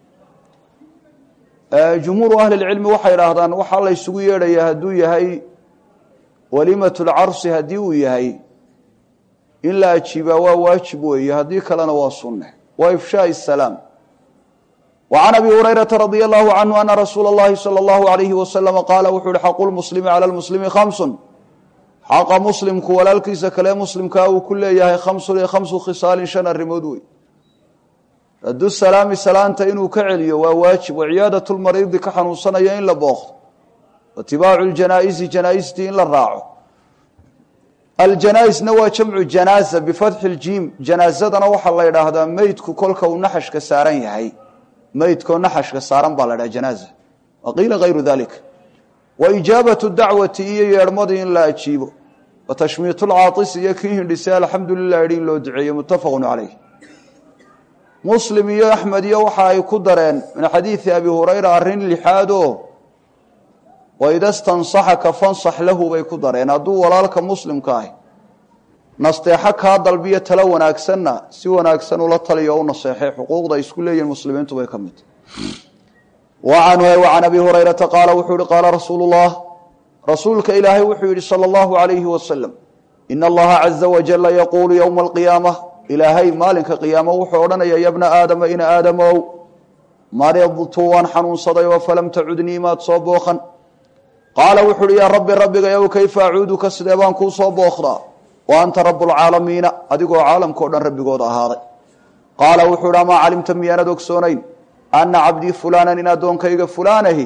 jumhuuru ahli lcilmi waxay idhaahdaan waxaa la ysugu yeedhaya hadduu yahay walimat lcarsi haddii uu yahay in la ajiibaa waa waajib weeye haddii kalena waa sunne wa ifshaai salaam wa can abi hurayrata radia allahu canhu ana rasuula اllahi salى اllahu alayhi wasalama qaala wuxuu uhi xaqu lmuslimi cala lmuslimi khamsun xaqa muslimku walaalkiisa kale muslimkaa uu ku leeyahay khamsun iyo khamsu khisaalin shan arrimood wey radu salaami salaanta inuu ka celiyo waa waajib waciyaadatu lmariidi ka xanuunsanaya in la booqdo watibaacu ljanaaisi janaaistii in la raaco aljanaaisna waa jamcu janaaza bifatxi ljiim janaazadana waxaa la ydhaahdaa meydku kolka uu naxashka saaran yahay meydkoo naxashka saaran baa la dhaha janaaza wa qiila hayru dalik wa ijaabatu dacwati iyo yeedhmadii in la ajiibo wa tashmiitu lcaaisi iyo kii hindhisay alxamdu lilah idhi in loo duceeyo muttafaqu caleyh muslim iyo axmed iyo waxa ay ku dareen min xadiidi abi hurayra arrin lixaadoo waida stansaxaka fansax lahu bay ku dareen hadduu walaalka muslimka ahi nasteexo kaa dalbiyo talo wanaagsanna si wanaagsan ula taliyo o u naseexay xuquuqda ay isku leeyihin muslimiintu bay ka mid wacanhu can abi hurayrata qaala wuxuu yihi qaala rasuulu llah rasuulka ilaahay wuxuu yihi sala allahu alayhi wasalam ina allaha caza wajala yaquulu yowma alqiyaama ilaahay maalinka qiyaamo wuxuu odhanaya ya bna aadama ina aadamow maridtu waan xanuunsaday oo falam tacudnii maad soo booqan qaala wuxu uhi yaa rabbi rabbigayow kayfa acuuduka sidee baan kuu soo booqdaa wa anta rabu lcaalamiina adigoo caalamkao dhan rabbigooda ahaaday qaala wuxuu ihi amaa calimta miyaanad ogsoonayn ana cabdii fulaanan in addoonkayga fulaanahi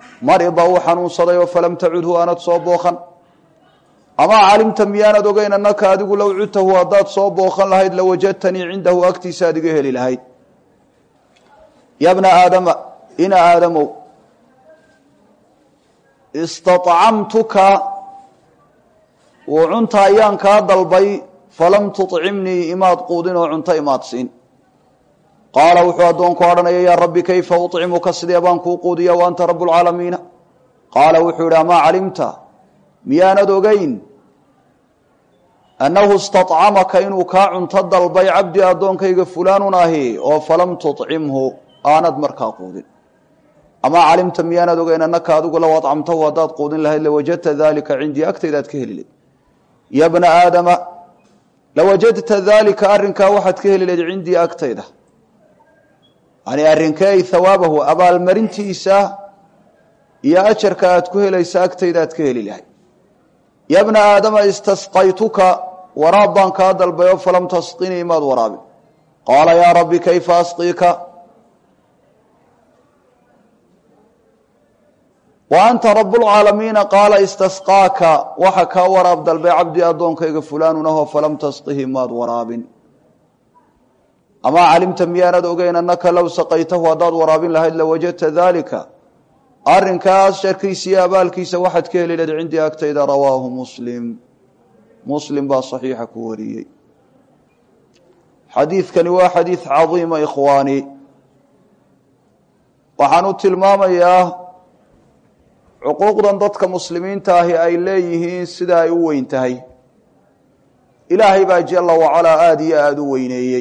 marida uu xanuunsaday oo falam tacudhu aanad soo booqan amaa calimta miyaanad ogeyn annaka adigu low cudtahu haddaad soo booqan lahayd lawajadtanii cindahu agtiisa aad iga heli lahayd ya bna aadama ina aadamow istaطcamtuka wuu cunta ayaan kaa dalbay falam tuطcimnii imaad quudin oo cunto imaad siin qaala wuxuu addoonku odhanaya yaa rabbi kayfa uطcimuka sidee baan kuu quudiya wa anta rabb اlcaalamiina qaala wuxuu yihi amaa calimta miyaanad ogeyn annahu istaطcamaka inuu kaa cunto dalbay cabdi addoonkayga fulaanun ahi oo falam tuطcimhu aanad markaa quudin amaa calimta miyaanad ogeyn annaka adigu low acamtahu haddaad quudin lahayd lawajadta dalika cindii agtaydaad ka heli layd ya bna aadama lawajadta dalika arrinkaa waxaad ka heli layd cindii agtayda yani arrinkey hawaabahu abaalmarintiisa iyo ajarka aad ku helaysa agtaydaad ka heli lahayd ya bna aadama istasqaytuka waraab baan kaa dalbayo falam tasqinii maad waraabin qaala yaa rabbi kayfa asqiika wa anta rabbulcaalamiina qaala istasqaaka waxa kaa waraab dalbay cabdi addoonkayga fulaanun ahoo falam tasqihi maad waraabin amaa calimta miyaanad ogeyn annaka low saqaytahu haddaad waraabin lahayd lawajadta daalika arrinkaas sharkiisa iyo abaalkiisa waxaad ka heli lahayd cindii agtayda rawaahu muslim muslim baa saxiixa ku wariyey xadiidkani waa xadiid cadiima ikhwaani waxaan u tilmaamayaa cuquuqdan dadka muslimiinta ahi ay leeyihiin sida ay u weyn tahay ilaahay baa jala wacalaa aada iyo aada u weyneeyey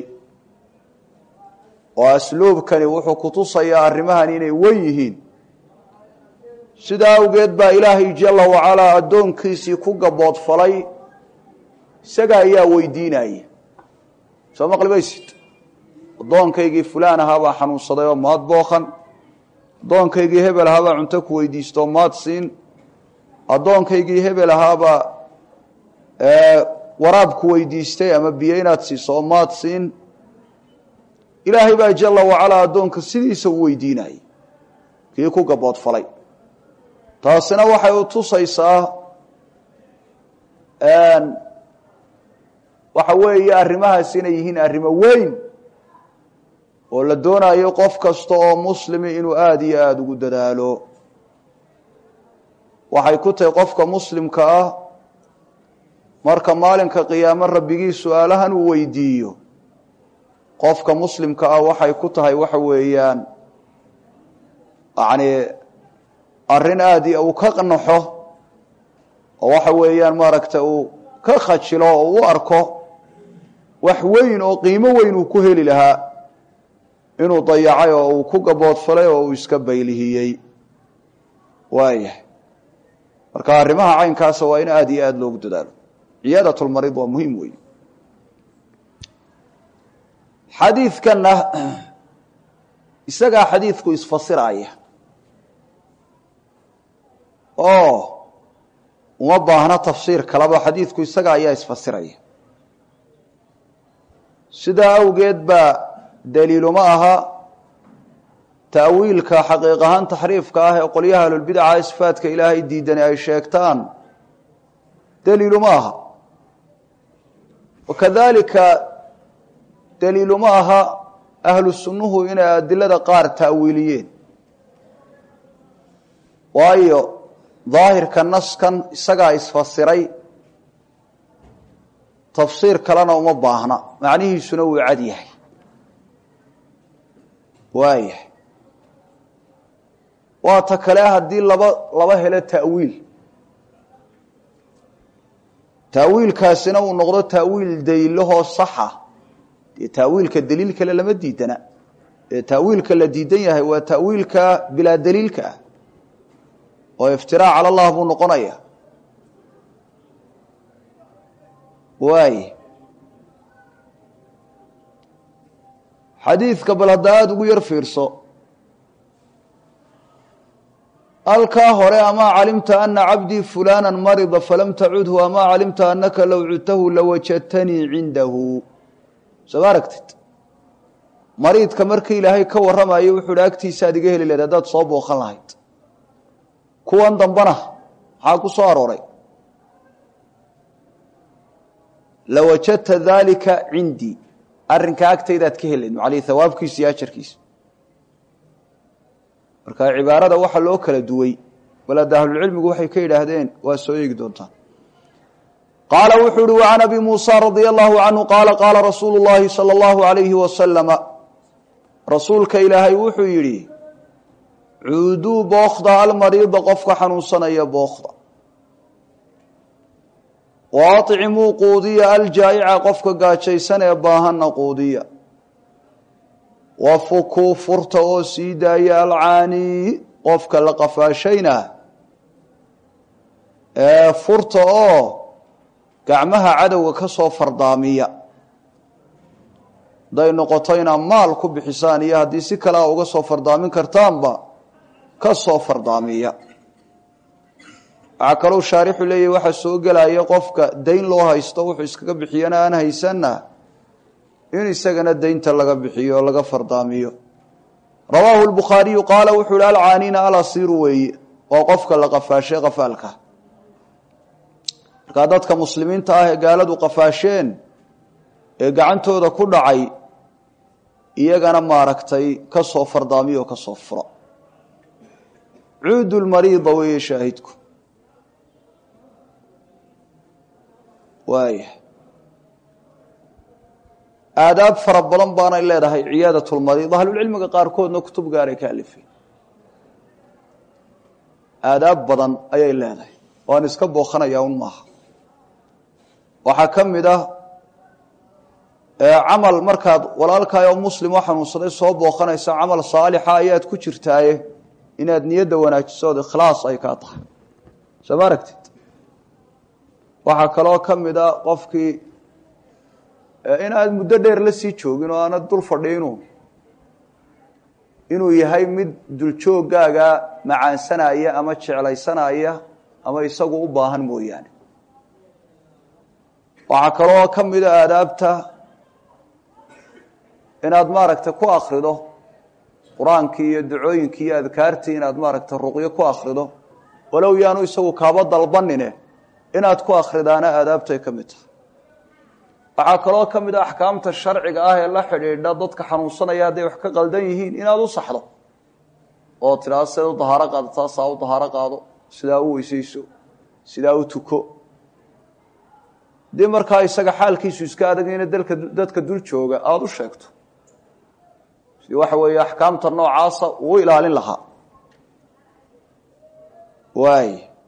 oo asluubkani wuxuu kutusayaa arrimahan inay wen yihiin sidaa awgeed baa ilaahay jala wacalaa addoonkiisii ku gaboodfalay isaga ayaa weydiinaya soo maqlimaysid addoonkaygii fulaan ahaabaa xanuunsaday oo maad booqan addoonkaygii hebel ahaabaa cunto ku weydiistoo maad siin addoonkaygii hebel ahaabaa waraab ku weydiistay ama biyo inaad siiso oo maad siin ilaahay baa jala wacalaa addoonka sidiisa u weydiinayay kii ku gaboodfalay taasina waxay u tusaysaa waxa weeye arrimahaas inay yihiin arrimo weyn oo la doonayo qof kasta oo muslimi inuu aada iyo aada ugu dadaalo waxay ku tahay qofka muslimka ah marka maalinka qiyaamo rabbigii su-aalahan uu weydiiyo qofka muslimka ah waxay ku tahay waxa weeyaan yacni arrin aada uu ka naxo oo waxa weeyaan maaragta uu ka khajilo oo u arko wax weyn oo qiimo weyn uu ku heli lahaa inuu dayacay oo uu ku gaboodfalay oo uu iska baylihiyey waayahay marka arrimaha caynkaasa waa in aada iyo aada loogu dadaalo ciyaadatulmarid waa muhiim weyn xadiidkanna isagaa xadiidku isfasiraya oo uma baahna tafsiir kaleba xadiidku isaga ayaa isfasiraya sidaa awgeed baa daliiluma aha ta'wiilka xaqiiq ahaan taxriifka ah ee qolyaha ahlulbidaca sifaadka ilaahay diidani ay sheegtaan daliiluma aha wakadalika daliiluma aha ahlu sunnuhu inay adilada qaar ta'wiiliyeen waayo daahirka naskan isagaa isfasiray tafsiir kalena uma baahna macnihiisuna wuu cad yahay waayahay waa ta kale haddii laba laba helo ta'wiil ta'wiilkaasina uu noqdo ta'wiil daliilahoo saxa dee ta'wiilka daliil kale lama diidana ee ta'wiilka la diidan yahay waa ta'wiilka bilaa daliilka ah oo iftiraac cala allah buu noqonaya waay xadiidka bal hadda aada ugu yar fiirso halkaa hore amaa calimta ana cabdii fulana marida falam tacudhu amaa calimta anaka low cudtahu lawajadtanii cindahu soo ma aragtid mariidka markii ilaahay ka warramayo wuxuu hi agtiisa aad iga heli lahayd haddaad soo booqan lahayd kuwan dambana maxaa ku soo arooray lawajadta daalika cindii arrinkaa agtaydaad ka helayd macalihi hawaabkiisa iyo ajarkiisa marka cibaarada waxa loo kala duway balaada ahlulcilmigu waxay ka yidhaahdeen waa soo eegi doontaan qaala wuxuu uhi wacan abi muusa radia allahu canhu qaala qaala rasuulu llahi sala allahu alayhi wasalama rasuulka ilaahay wuxuu yidhi cuuduu bookda almariida qofka xanuunsanaya bookda wa acimuu quudiya aljaa'ica qofka gaajaysan ee baahanna quudiya wa fukuu furta oo sii daaya alcaanii qofka la qafaashayna ee furta oo gacmaha cadowga ka soo fardaamiya hadday noqoto inaad maal ku bixisaan iyo haddii si kale a uga soo fardaamin kartaanba ka soo fardaamiya waxaa kalou shaarixu leeyahy waxaa soo gelaya qofka dayn loo haysto wuxuu iskaga bixiyana aan haysanna in isagana daynta laga bixiyo oo laga fardaamiyo rawaahu lbukhaariyu qaala wuxuu ihi alcaaniina alasiiru weeye waa qofka la qafaashay qafaalka markaa dadka muslimiinta ah ee gaaladu qafaasheen ee gacantooda ku dhacay iyagana maaragtay ka soo fardaamiyo oo ka soo furo cuudu lmariida weeye shaahidku waaya aadaab fara badan baanay leedahay ciyaadat lmariid ahlulcilmiga qaarkoodna kutub gaaray ka alifeen aadaab badan ayay leedahay waan iska booqanayaa un maaha waxaa ka mid ah camal markaad walaalkaayoo muslim oo xanuunsaday soo booqanaysa camal saalixa ayaad ku jirtaaye inaad niyadda wanaajiso ood ikhlaas ay kaa tahay soo ma aragtid waxaa kaloo ka mid a qofkii inaad muddo dheer la sii joogin oo aanad dul fadhiinu inuu yahay mid duljooggaaga macaansanaya ama jeclaysanaya ama isagu u baahan mooyaane waxaa kaloo ka mida aadaabta inaad maaragtay ku akrido qur-aankii iyo ducooyinkii iyo adkaartii inaad maaragtay ruqyo ku akrido walow yaanu isagu kaaba dalbanine inaad ku akridaana aadaabtay ka mid tahay waxaa kaloo ka mid a axkaamta sharciga ah ee la xidhiidha dadka xanuunsanaya hadday wax ka qaldan yihiin inaad u saxdo oo tidhaado sidaad u dahaaro qaadataa saa u dahaaro qaado sidaa u weysayso sidaa u tuko dii markaa isaga xaalkiisu iska adagayna dalka dadka dul jooga aada u sheegto si waxa weeye axkaamta noocaasa uu ilaalin lahaa waay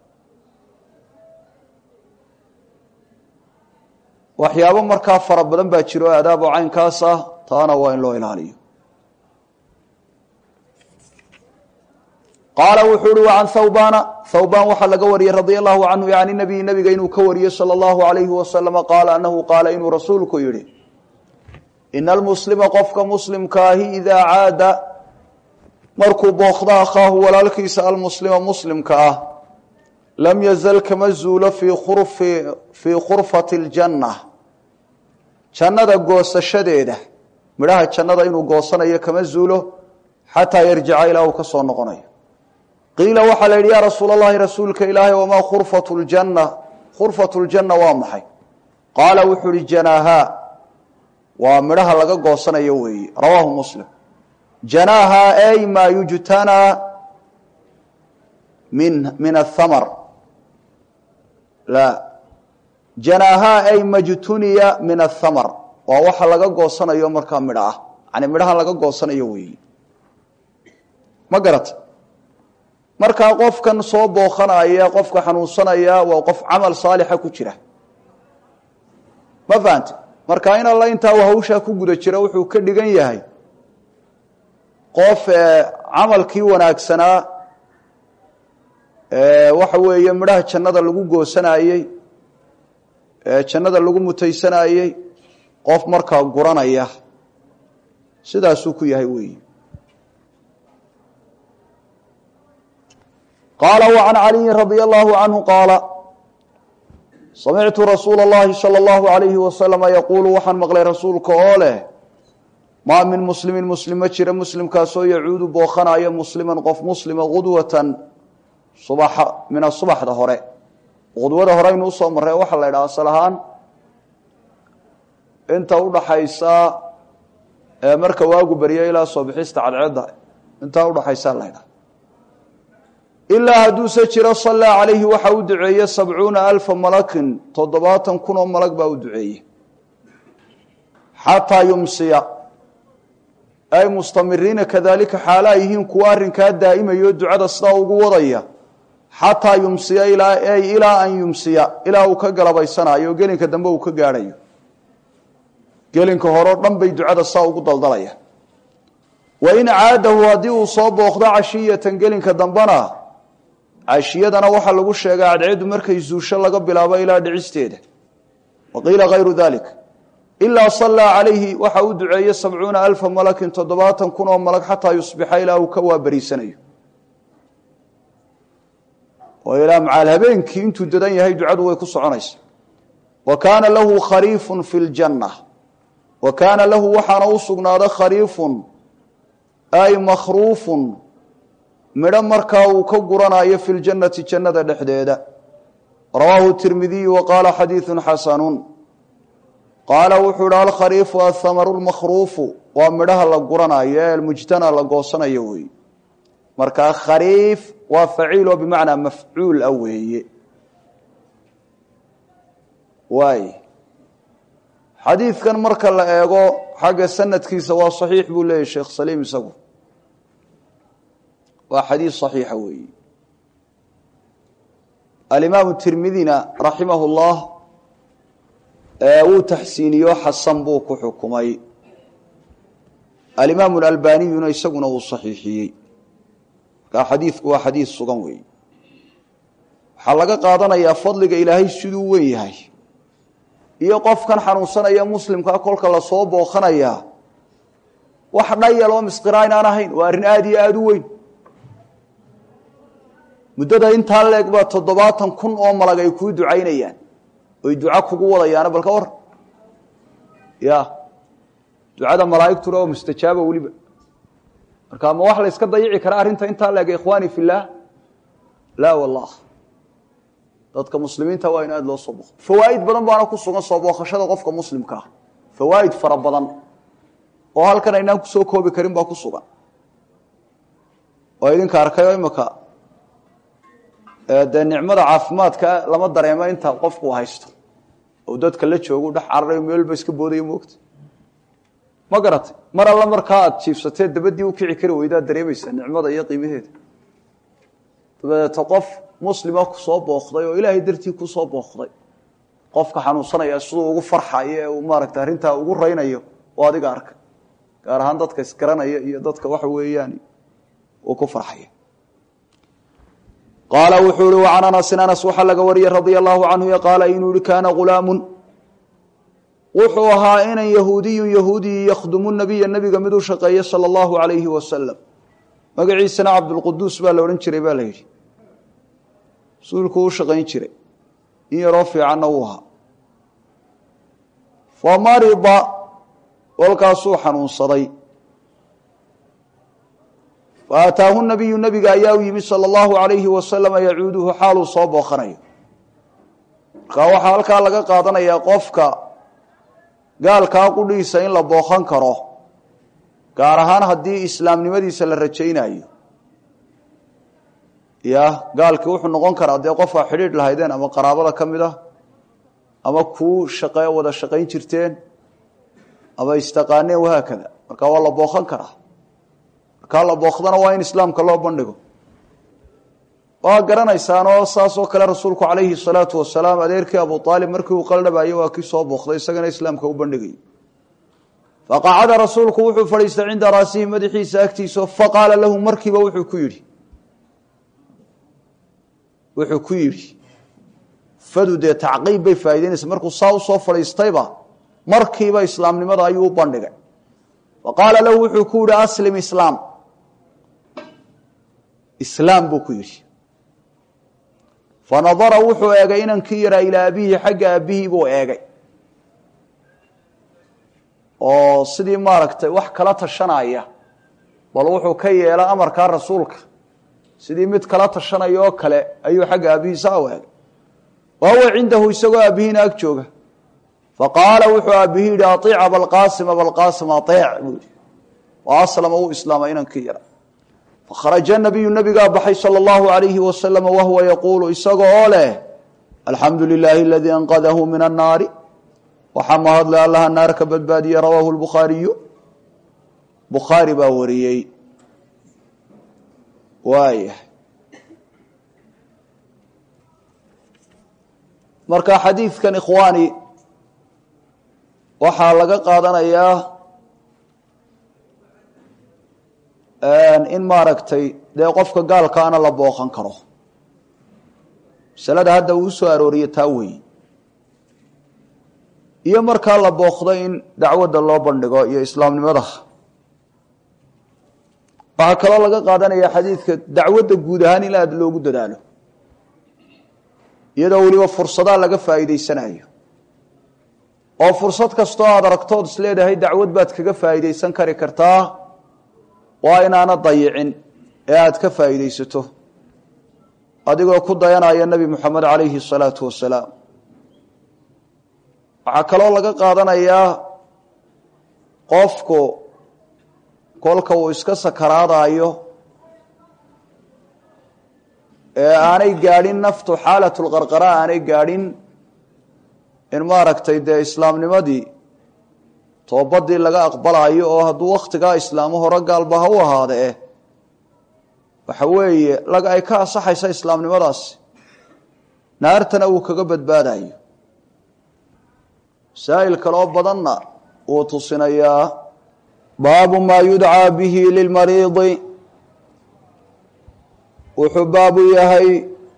waxyaabo markaa fara badan baa jiro aadaab oo caynkaas ah taana waa in loo ilaaliyo qaala wuxuu uhi wa can thawbana thawban waxaa laga wariyey radia allahu canhu yani nabiyi nabiga inuu ka wariyey sala allahu alayhi wasalama qaala anahu qaala inuu rasuulku yihi ina almuslima qofka muslimkaahi idaa caada markuu bookda akhaahu walaalkiisa almuslima muslimka ah lam yazal kama zuulo fii khurfati ljanna jannada goosashadeeda midhaha jannada inuu goosanayo kama zuulo xataa yarjica ilaa uu ka soo noqonayo qiila waxaa la yidhi yaa rasuul allahi rasuulka ilaahay wamaa khurfatu ljanna khurfatu ljanna waa maxay qaala wuxuu ihi janaaha waa midhaha laga goosanayo weeye rawaahu muslim janaaha ay maa yujtanaa min min athamar la janaaha ay majtuniya min athamar waa waxa laga goosanayo markaa midho ah yani midhaha laga goosanayo weeye ma garata markaa qofkan soo bookanaya qofka xanuunsanaya waa qof camal saalixa ku jira ma fahante marka in alla intaa uu hawshaa ku guda jira wuxuu ka dhigan yahay qof camalkii wanaagsanaa waxa weeye midhaha jannada lagu goosanayey jannada lagu mutaysanayey qof markaa guranaya sidaasuu ku yahay weyi qaala wa can caliyin radia allahu canhu qaala samictu rasuula اllahi salى اllahu alayhi wasalama yaquulu waxaan maqlay rasuulka oo leh maa min muslimin muslim ma jira muslimkaasoo yacuudu bookanaya musliman qof muslima gudwatan subaxa mina subaxda hore qudwada hore aynu usoo marray waxaa la ydhaha asal ahaan inta udhaxaysa marka waagu beryo ilaa soo bixista cadceedda intaa udhaxaysaa la ydhaha ilaa hadduuse jiro sallaa calayhi waxa u duceeye sabcuuna alfa malakin toddobaatan kun oo malag baa u duceeye xataa yumsiya ay mustamiriina kadalika xaalaa yihiin kuwa arrinkaa daa'imayo ducada sidaa ugu wadaya xataa yumsiya ay ilaa an yumsiya ilaa uu ka galabaysanayo gelinka dambe uu ka gaadhayo gelinka horeo dhan bay ducada saa ugu daldalaya wain caadahu haddii uu soo booqdo cashiyatan gelinka dambena cashiyadana waxaa lagu sheegay cadceeddu markay zuusho laga bilaabo ilaa dhicisteeda wa qiila hayru dalik ilaa sallaa calayhi waxa uu duceeye sabcuuna alfa malakin toddobaatan kun oo malag xataa yusbixa ilaa uu ka waabariisanayo oo ilaa macaal habeenkii intuu dadan yahay ducadu way ku soconaysa wa kaana lahu khariifun fi ljanna wa kaana lahu waxaana u sugnaaday khariifun ay makhruufun midho markaa uu ka guranayo fi ljannati jannada dhexdeeda rawaahu tirmidiyu wa qaala xadiidu xasanun qaala wuxuu ihi alkhariifu athamaru lmakhruufu waa midhaha la guranayo ee almujtana la goosanayo weeye markaa khariif waa faciil oo bimacnaa mafcuul ah weeye waay xadiidkan marka la eego xagga sanadkiisa waa saxiix buu leeyahy sheekh saliim isagu waa xadiid صaxiixa weeye alimaamu tirmidina raximah اllah wuu taxsiiniyo xasan buu ku xukumay alimaamu اlalbaniyuna isaguna uu صaxiixiyey markaa xadiidku waa xadiid sugan weeye waxaa laga qaadanayaa fadliga ilaahay siduu wen yahay iyo qofkan xanuunsanaya muslimkaa kolka lasoo booqanayaa wax dhayal oo misqiraa inaan ahayn waa arrin aada iyo aada u weyn muddada intaa leeg baa toddobaatan kun oo malag ay kuu ducaynayaan oy duco kugu wadayaana bal ka war ya ducada malaa'igtuna oo mustajaaba weliba marka ma wax la yska dayici karaa arrinta intaa leeg ikhwaani fi illaah laa wallah dadka muslimiinta waa in aada loo soo booqo fawaa'id badan baana ku sugan soo booqashada qofka muslimka ah fawaa'id fara badan oo halkan aynaan kusoo koobi karin baa ku sugan oo idinka arkayo imaka dee nicmada caafimaadka lama dareemo inta qofku haysto oo dadka la joogo dhex cararayo meelba iska boodayo moogta ma garatay mar alla markaa aad jiifsatee dabadii u kici kari weydaad dareemaysaa nicmada iyo qiimaheeda dabadeeta qof muslima kusoo booqday oo ilaahay dartii kusoo booqday qofka xanuunsanaya siduu ugu farxayo ee uu maaragta arrintaa ugu raynayo oo adiga arka gaar ahaan dadka isgaranaya iyo dadka waxa weeyaan uu ku farxaya qaala wuxuu ihi wacan anasin anas waxaa laga wariyey radia allahu canhu qaala inuu yihi kaana ghulaamun wuxuu ahaa inan yahuudiyun yahuudiyi yakhdumu nabiya nebiga mid u shaqeeya sala allahu alayhi wasalam magaciisana cabdulquduus baa la odhan jiray baa la yidhi rasuulku u shaqayn jiray in yaroo fiicanna uu ahaa fa marida kolkaasuu xanuunsaday faataahu nabiyu nabiga ayaa u yimi sala allahu alayhi wasalama yacuuduhu xaaluu soo booqanayo markaa waxaa halkaa laga qaadanayaa qofka gaalkaa qudhiisa in la booqan karo gaar ahaan haddii islaamnimadiisa la rajaynayo ya gaalkii wuxuu noqon karaa dee qofkaa xidhiidh lahaydeen ama qaraabada ka mid ah ama kuu shaqe wada shaqayn jirteen ama istaqaaneen wahaakada marka waa la booqan karaa markaa la booqdana waa in islaamka loo bandhigo waa garanaysaanoo saasoo kale rasuulku calayhi salaatu wasalaam adeerkii abu aalib markii uu qaldhabaayey waa kii soo booqday isagana islaamka u bandhigay faqacada rasuulku wuxuu fadhiistay cinda raasihi madaxiisa agtiisa faqaala lahu markiiba wuxuu ku yidhi wuxuu ku yidhi fadu dee tacqiib bay faa'idaynaysa markuu saa usoo fadhiistayba markiiba islaamnimada ayuu u bandhigay faqaala lahu wuxuu ku yihi aslim islaam islaam buu ku yidhi fanadara wuxuu eegay inankii yaraa ilaa abihi xagga aabihii buu eegay oo sidii maaragtay wax kala tashanaya bal wuxuu ka yeela amarkaa rasuulka sidii mid kala tashanaya oo kale ayuu xagga aabihiisa u eegay wa huwa cindahu isagoo aabihiina ag jooga faqaala wuxuu aabihi yihi aiic abalqaasim abalqaasim aeec buu yihi wa aslama uu islaamay inankii yara fakharaja nabiyu nabigaa baxay sala allahu alayhi wasalama wahuwa yaquulu isaga oo leh alxamdu lilaahi aladii anqadahu min annaari waxaa mahadle allaha naar ka badbaadiyey rawaahu lbukhaariyu bukhaari baa wariyey waayah marka xadiidkan ikhwaani waxaa laga qaadanayaa in maaragtay dee qofka gaalkaana la booqan karo masalada hadda uu usoo arooriye taa weeye iyo markaa la booqdo in dacwadda loo bandhigo iyo islaamnimada waxaa kaloo laga qaadanaya xadiidka dacwadda guud ahaan in aada loogu dadaalo iyadoo weliba fursadaa laga faa'iidaysanayo oo fursad kastoo aada aragtood is leedahay dacwad baad kaga faa'iidaysan kari kartaa waa inaana dayicin ee aada ka faa'iidaysato adigoo ku dayanaya nebi moxamed calayhi salaatu wasalaam waxaa kaloo laga qaadanayaa qofku kolka uu iska sakaraadayo ee aanay gaadhin naftu xaalatulqarqara aanay gaadhin in maaragtay dee islaamnimadii toobadii laga aqbalayo oo hadduu wakhtigaa islaamo hore gaalba ha u ahaadee waxa weeye laga ay ka ansaxaysa islaamnimadaasi naartana uu kaga badbaadayo masaa'il kaloo badanna wuu tusinayaa baabu maa yudcaa bihi lilmariidi wuxuu baabu yahay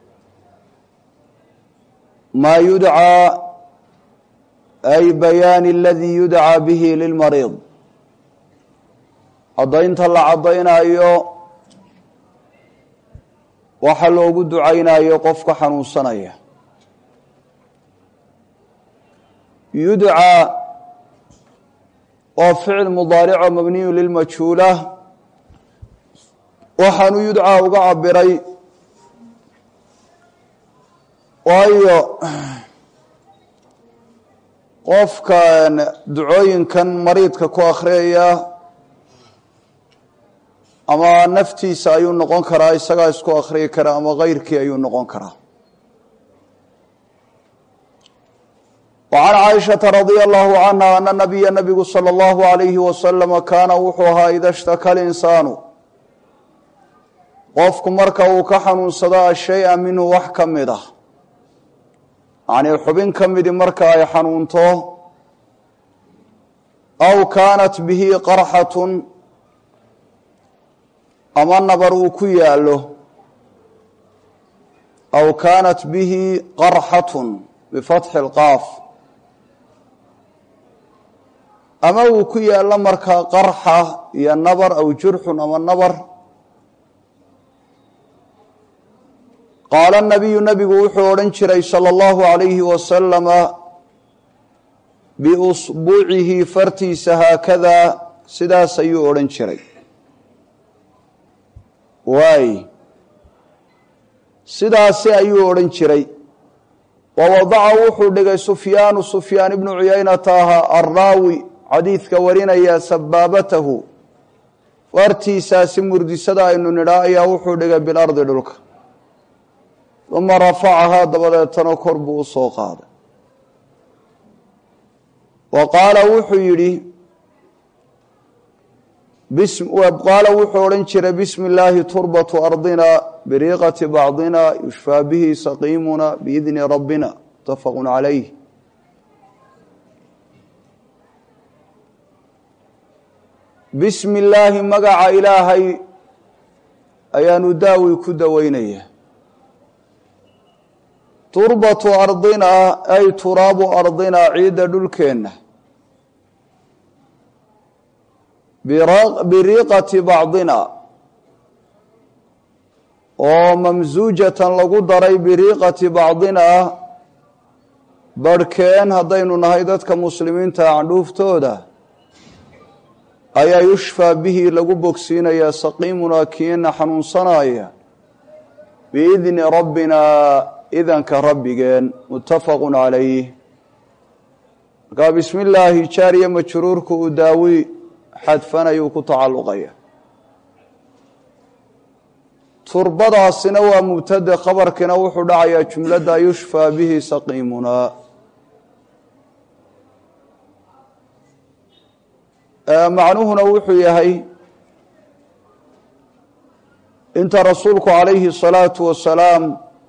maa yudcaa ay bayaani aladii yudcaa bihi lilmariid caddaynta la caddaynayo waxa loogu ducaynayo qofka xanuunsanaya yudcaa waa ficil mudaarico mabniyu lilmajhuula waxaanu yudcaa uga cabiray waayo qofkan ducooyinkan mariidka ku akhriyaya ama naftiisa ayuu noqon karaa isagaa isku akhriyi kara ama keyrkii ayuu noqon karaa وعن cائشhaةa رaضي الله عنها أن نبya نبgu slى الlه عaليه وسلم kaana wuxuu ahaa ida اshtaka الإنsaaن qofku marka uu ka xanuunsado ashayئa minhu wax ka mid ah yacnii xubin ka midi marka ay xanuunto aw kaanat bihi qarxaة ama nabar uu ku yaalo aw kaanat bihi qarxaة bifatxi اlqaaf ama uu ku yaallo markaa qarxa iyo nabar aw jurxun ama nabar qaala nabiyu nabigu wuxuu odhan jiray salى اllahu عalayhi wasalama biusbuucihi fartiisa haakadaa sidaas ayuu odhan jiray waay sidaasi ayuu odhan jiray wa wadaca wuxuu dhigay sufyaanu sufyaan ibnu cuyaynata ahaa arraawi xadiidka warinaya sabaabatahu fartiisaasi murdisada aynu nidhaa ayaa wuxuu dhigay bilardi dhulka uma rafacahaa dabadeetana kor buu u soo qaaday wa qaala wuxuu yidhi qaala wuxuu odhan jiray bismi illaahi turbatu ardina biriiqati bacdina yushfaa bihi saqiimuna biidni rabbina mutafaqu calayh bismi illaahi magaca ilaahay ayaanu daawi ku daweynaya turbatu ardina ay turaabu ardina ciidda dhulkeenna biriiqati bacdina oo mamsuujatan lagu daray biriiqati bacdina barhkeen haddaynu nahay dadka muslimiinta candhuuftooda ayaa yushfaa bihi lagu bogsiinayaa saqiimunaa kiina xanuunsanaya biidni rabbinaa idanka rabbigeen muttafaqu calayh markaa bismi illaahi jaariya majruurku uu daawi xadfanayuu ku tacalluqaya turbadaasina waa mubtade khabarkiina wuxuu dhacayaa jumladda yushfaa bihi saqiimunaa macnuhuna wuxuu yahay inta rasuulku calayhi salaatu wasalaam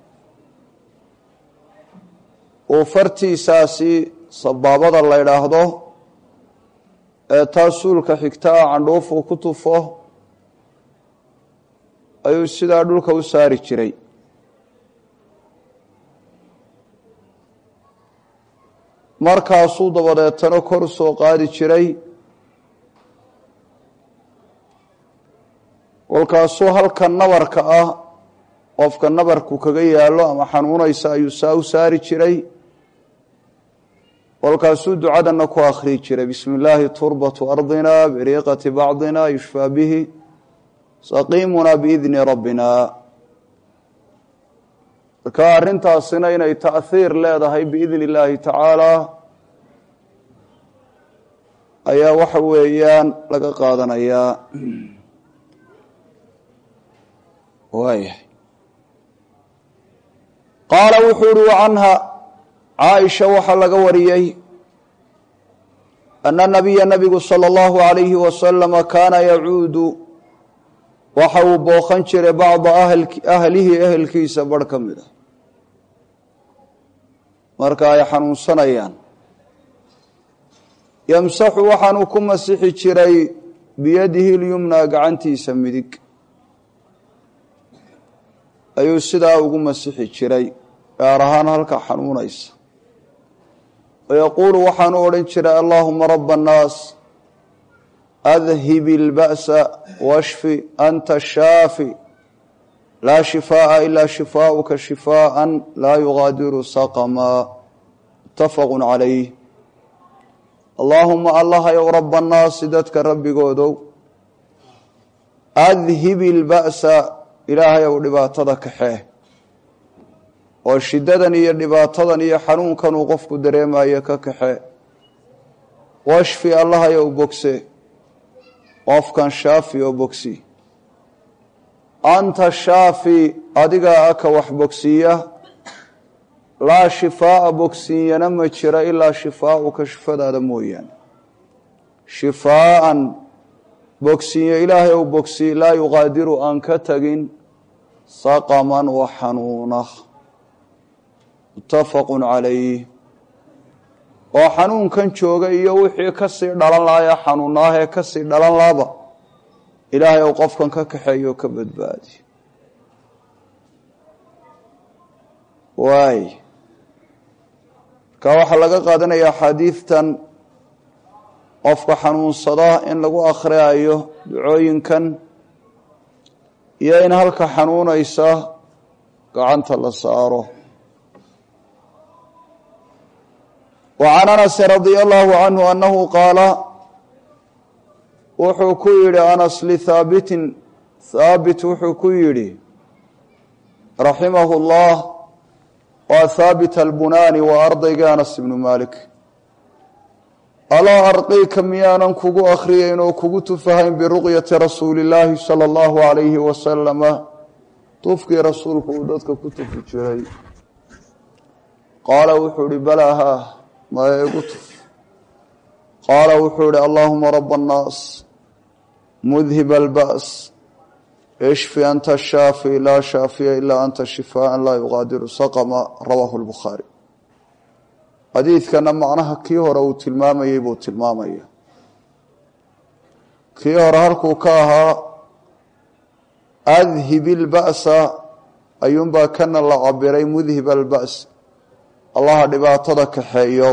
uu fartiisaasi sabaabada la ydhaahdo ee taa suulka xigtaa candhuufu ku tufo ayuu sidaa dhulka u saari jiray markaasuu dabadeetana kor soo qaadi jiray kolkaasuu halka nabarka ah qofka nabarku kaga yaallo ama xanuunaysa ayuu saa u saari jiray kolkaasuu ducadanna ku akhriyi jiray bismi illaahi turbatu ardina biriiqati bacdina yushfaa bihi saqiimuna biidni rabbina marka arrintaasina inay ta'hiir leedahay biidni illaahi tacaala ayaa waxa weeyaan laga qaadanayaa waayahay qaala wuxuu uhi wacanha caaisha waxaa laga wariyey ana nabiya nabigu sala allahu alayhi wasalama kaana yacuudu waxa uu booqan jiray bacda ahlihi ehelkiisa barh ka mid a marka ay xanuunsanayaan yamsaxu waxaanuu ku masixi jiray biyadihi lyumna gacantiisa midig ayuu sidaa ugu masixi jiray gaar ahaan halka xanuunaysa wayaquulu waxaanu odhan jiray allaahuma raba annaas adhib ilba'sa washfi anta shaafi laa shifaaءa ilaa shifaauka shifaaءa laa yugaadiru saqama mutafaqu calayh allaahuma allahayow raba annaasi dadka rabbigoodow adhib ilba'sa ilaahayow dhibaatada kaxee oo shiddadan iyo dhibaatadan iyo xanuunkan uu qofku dareemayo ka kaxee washfi allahayow bogse qofkan shaafi oo bogsi anta shaafi adigaa aka wax bogsiiya laa shifaa'a bogsiiyana ma jira ilaa shifaauka shifadaada mooyaane shifaa'an bogsiiyo ilaahay ou bogsiy laa yuqaadiru aan ka tagin saqaman wa xanuuna muttafaqu calayh oo xanuunkan jooga iyo wixii ka sii dhalan lahaye xanuunaahee ka sii dhalan laaba ilaahay ou qofkan ka kaxeeyo ka badbaadi waay marka waxaa laga qaadanaya axaadiidtan qofka xanuunsada in lagu akhriyayo ducooyinkan iyo in halka xanuunaysa gacanta la saaro وعn أنس رضي الله عنه أنه qاaل wuxuu ku yihi أنس لhاaبت hاaبت wuxuu ku yihi رaحimه الله waa hاaبت البناni waa ardayga أنس بن مالك alaa arqيka miyaanan kugu akriyeyn oo kugu tufahayn biruqyaةi rasuuli الlaahi salى الlahu عalayhi wasalama tufkii rasuulku uu dadka ku tufi jiray qaala wuxuu ihi balaa ha maya igu tuf qaala wuxuu ihi allaahuma raba annaas mudhib alba's ishfi anta shaafi laa shaafiya ilaa anta shifaaءa laa yuqaadiru saqma rawaahu lbukhaari xadiidkana macnaha kii hore uu tilmaamayey buu tilmaamaya kii hore halkuu ka ahaa adhib ilba'sa ayuunbaa kana la cabiray mudhib alba's allaha dhibaatada kaxeeyow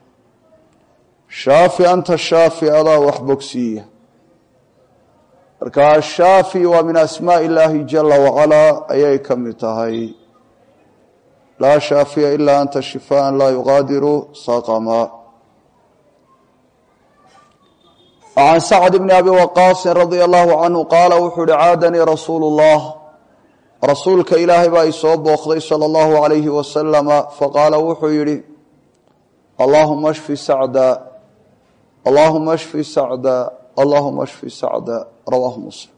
shaafi anta shaafi adaa wax bogsiiya marka ashaafi waa min asmaaءi illaahi jala wacalaa ayay ka mid tahay laa shaafiya ilaa anta shifaaءa laa yuqaadiru saqma can sacd bni abi waqaasin radia allahu canhu qaala wuxuu uhi caadanii rasuulu اllah rasuulka ilaahay baa i soo booqday sala allahu calayhi wasalama faqaala wuxuu yidhi allaahuma shfi sacda allaahuma shfi sacda allaahuma shfi sacda rawaahu muslim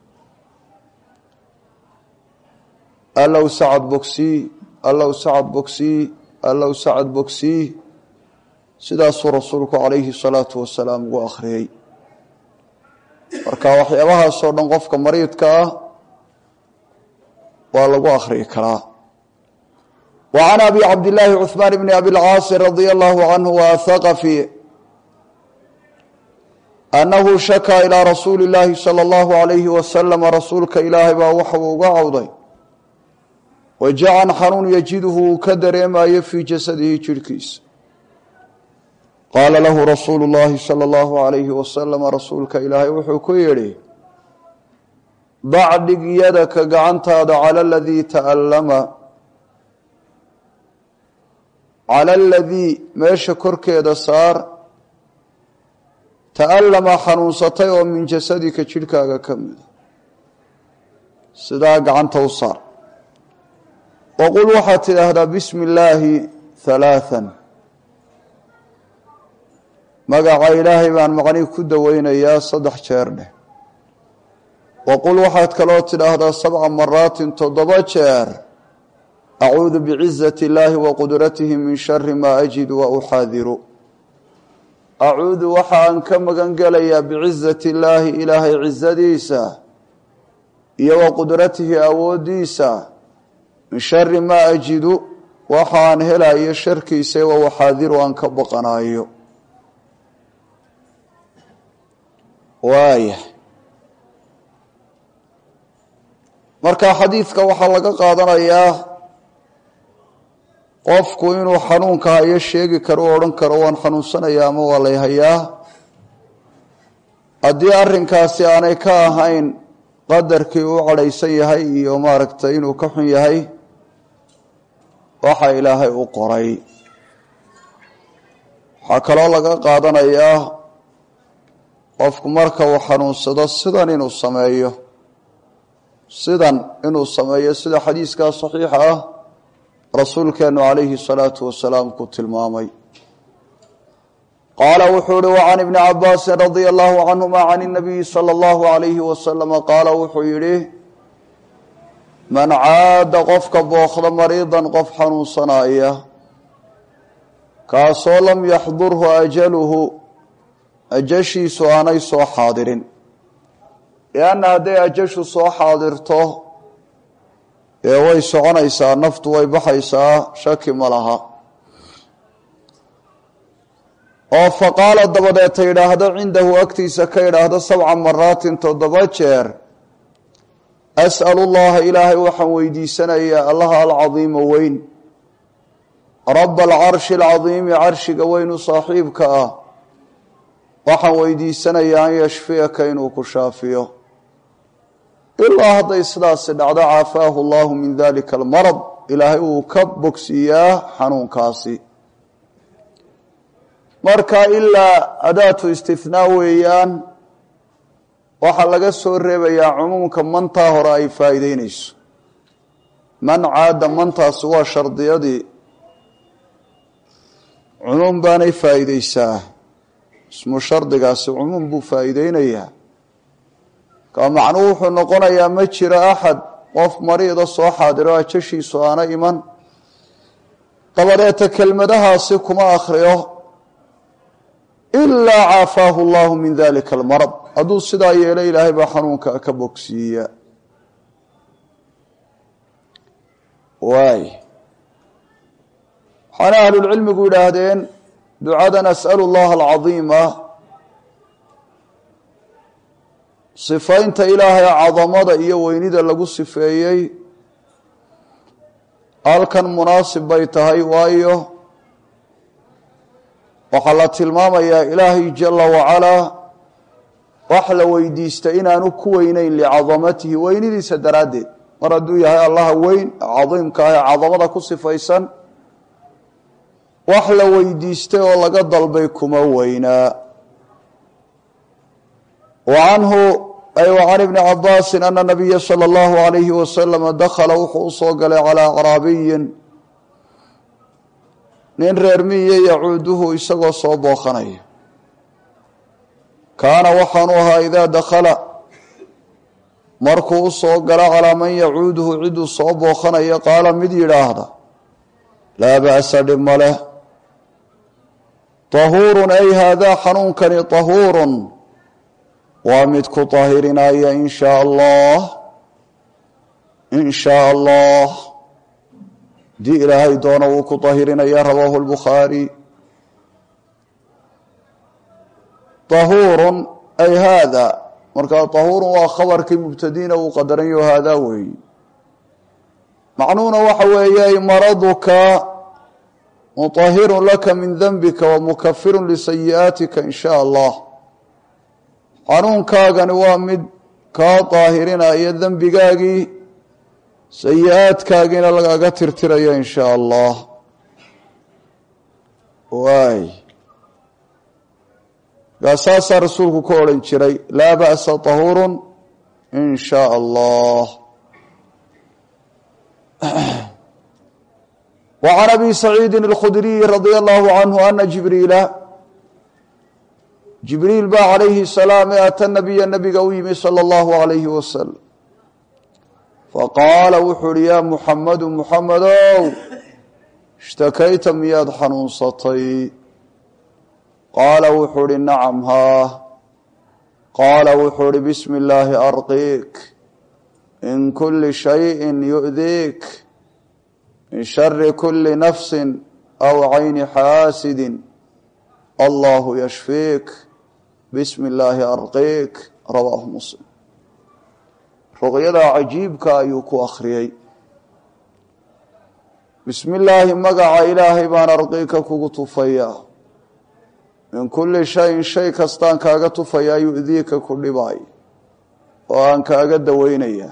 allow sacad bogsii allow sacad bogsii allow sacad bogsii sidaasuu rasuulku calayhi salaatu wasalaam ugu akhriyey marka waxyaabahaasoo dhan qofka mariidka ah waa lagu akhriyi karaa wa can abi cabdillaahi cuhmaan bni abilcaasi radia allahu canhu waahaqafi annahu shakaa ilaa rasuuli illaahi sala allahu alayhi wasalama rasuulka ilaahay baa waxauu uga cawday wajacan xanuun yajiduhu uu ka dareemayo fii jasadihi jidhkiisa qaala lahu rasuulu llaahi sala allahu alayhi wasalama rasuulka ilaahay wuxuu ku yidhi dacdhig yadaka gacantaada cala aladii ta'allama cala aladii meesha korkeeda saar ta'allama xanuunsatay oo min jasadika jidhkaaga ka mida sidaa gacanta u saar waqul waxaad tidhaahdaa bismi illaahi halaathan magaca ilaahay baan macnihi ku daweynayaa saddex jeer dheh waqul waxaad kaloo tidhaahdaa sabca maraatin toddoba jeer acuudu bicizati illaahi wa qudratihi min shari maa ajidu wa uxaadiru acuudu waxaan ka magan gelayaa bicizati illaahi ilaahay cizadiisa iyo wa qudratihi awooddiisa min shari maa ajidu waxaan helayo sharkiisa wa uxaadiru aan ka baqanayo waaya marka xadiidka waxaa laga qaadanayaa qofku inuu xanuunka hayo sheegi karo u odhan karo waan xanuunsanaya ama waa lay hayaa haddii arrinkaasi aanay ka ahayn qadarkii uu cadhaysan yahay iyo maaragtay inuu ka xun yahay waxa ilaahay u qoray waxaa kaloo laga qaadanayaa qofku marka uu xanuunsado sidan inuu sameeyo sidan inuu sameeyo sida xadiiskaa saxiixa ah rasuulkeenu calayhi salaatu wasalaam ku tilmaamay qaala wuxuu uhi wacan ibni cabaasin radia allahu canhuma can inabiyi sala allahu alayhi wasalama qaala wuxuu yidhi man caada qofka bookda mariidan qof xanuunsanaya kaasoo lam yaxdurhu ajaluhu ajashiisu aanay soo xaadirin lianna hadday ajashu soo xaadirto ee way soconaysaa naftu way baxaysaa shaki ma laha oo fa qaala dabadeeta yidhaahdo cindahu agtiisa ka yidhaahdo sabca maraatin toddoba jeer as'alu llaha ilaahay waxaan weydiisanayaa allaha alcadiima weyn raba alcarshi alcadiimi carshiga weynu saaxiibka ah waxaan weydiisanayaa an yashfiyaka inuu ku shaafiyo ilaa hadday sidaasi dhacdo caafaahu allahu min dalika almarad ilaahay uu ka bogsiiyaa xanuunkaasi marka ilaa adaatu istinaa weeyaan waxaa laga soo reebayaa cumuumka mantaa hore ay faa'iideynayso man caada mantaasi waa shardiyadii cumuum baanay faa'iideysaa ismu shardigaasi cumuum buu faa'iideynayaa ka macnuhu wuxuu noqonayaa ma jiro axad qof mariida soo xaadiro ajashiisu aana iman dabadeeta kelmadahaasi kuma akhriyo ilaa caafaahu allahu min dalika almarad hadduu sidaa yeelo ilaahay baa xanuunka ka bogsiiya waay waxaana ahlulcilmigu yidhaahdeen ducadan as'alu llaha alcadiima sifaynta ilaahay cadamada iyo weynida lagu sifeeyey halkan munaasib bay tahay waayo waxaa la tilmaamayaa ilaahay jala wacalaa wax la weydiista inaanu ku weyneyn licadamatihi weynidiisa daraaddeed mar hadduu yahay allaha weyn cadiimka ah ee cadamada ku sifaysan wax la weydiistay oo laga dalbay kuma weynaa wa canhu ay wa can ibni cabaasin ana nabiya sala allahu alayhi wasalama dakhala wuxuu usoo galay calaa acraabiyin nin reer miye yacuuduhu isagoo soo booqanaya kaana waxaanu ahaa idaa dakhala markuu usoo galo calaa man yacuuduhu ciduu soo booqanaya qaala mid yidhaahda laa ba'sa dhib ma leh tahuurun ay haadaa xanuunkani tahuurun waa mid ku tahirinaya in shaa allah in shaa allah haddii ilaahay doono wuu ku tahirinaya rawaahu lbukhaari tahuurun ay haada markaa tahuurun waa khabarkii mubtadiina uu qadaranyaho haadaa weeyi macnuhuna waxa weeye ay maraduka mutahirun laka min denbika wa mukafirun lisayi'aatika in shaa allah xanuunkaagani waa mid kaa daahirinaya dembigaagii sayi-aadkaagiina lagaga tirtirayo in shaa allah waay kaa saasaa rasuulku ka odhan jiray laa ba'sa tahuurun in shaa allah wa can abi saciidin alkhudriyi radia allahu canhu ana jibriila jibriil baa calayhi salaam ee ata nabiya nabiga u yimi sala allahu alayhi wasalam faqaala wuxuu uhi yaa muxamadu muxamedow ishtakayta miyaad xanuunsatay qaala wuxuu uhi nacam haa qaala wuxuu uhi bismi illaahi arqiik min kuli shayin yu'diik min shari kuli nafsin aw cayni xaasidin allahu yashfiik bismi illaahi arqiik rawaahu muslim ruqyadaa cajiibka ayuu ku akhriyey bismi illaahi magaca ilaahay baan arqiika kugu tufayaa min kulli shayin shay kastaan kaaga tufayaa yu'diika ku dhibaay oo aan kaaga daweynaya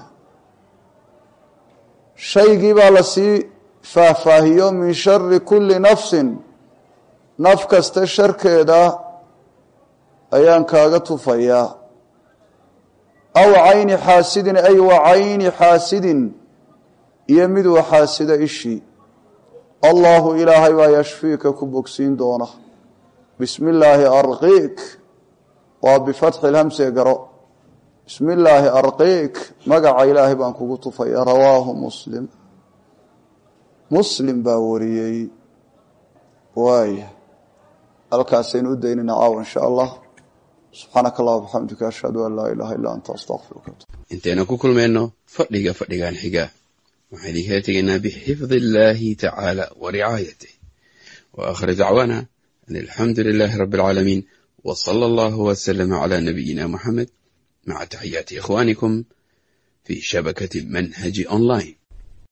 shaygii baa lasii faahfaahiyo min shari kulli nafsin naf kasta sharkeeda ayaan kaaga tufayaa aw cayni xaasidin ay wa cayni xaasidin iyo miduu xaasida ishii allahu ilaahay baa yashfiika ku bogsiin doona bismi illaahi arqiik waa bifatxi lhamse garo bismi illaahi arqiik magaca ilaahay baan kugu tufaya rawaahu muslim muslim baa wariyey waaya halkaasaynu u daynayna caawa insha allah subxaanaka allah bxamdika ashhadu an laa ilaha illa anta astaqfiruka intaynu ku kulmayno fadhiga fadhigan xiga waxaan idinkala tegaynaa bixifdi illaahi tacaala wa ricaayatih wa aakhir dacwaana an alxamdu lilaahi rabbi alcaalamiin wa sala allahu wasalama calaa nabiyina muxamed maca taxiyaati ikhwaanikum fii shabakati manhaji online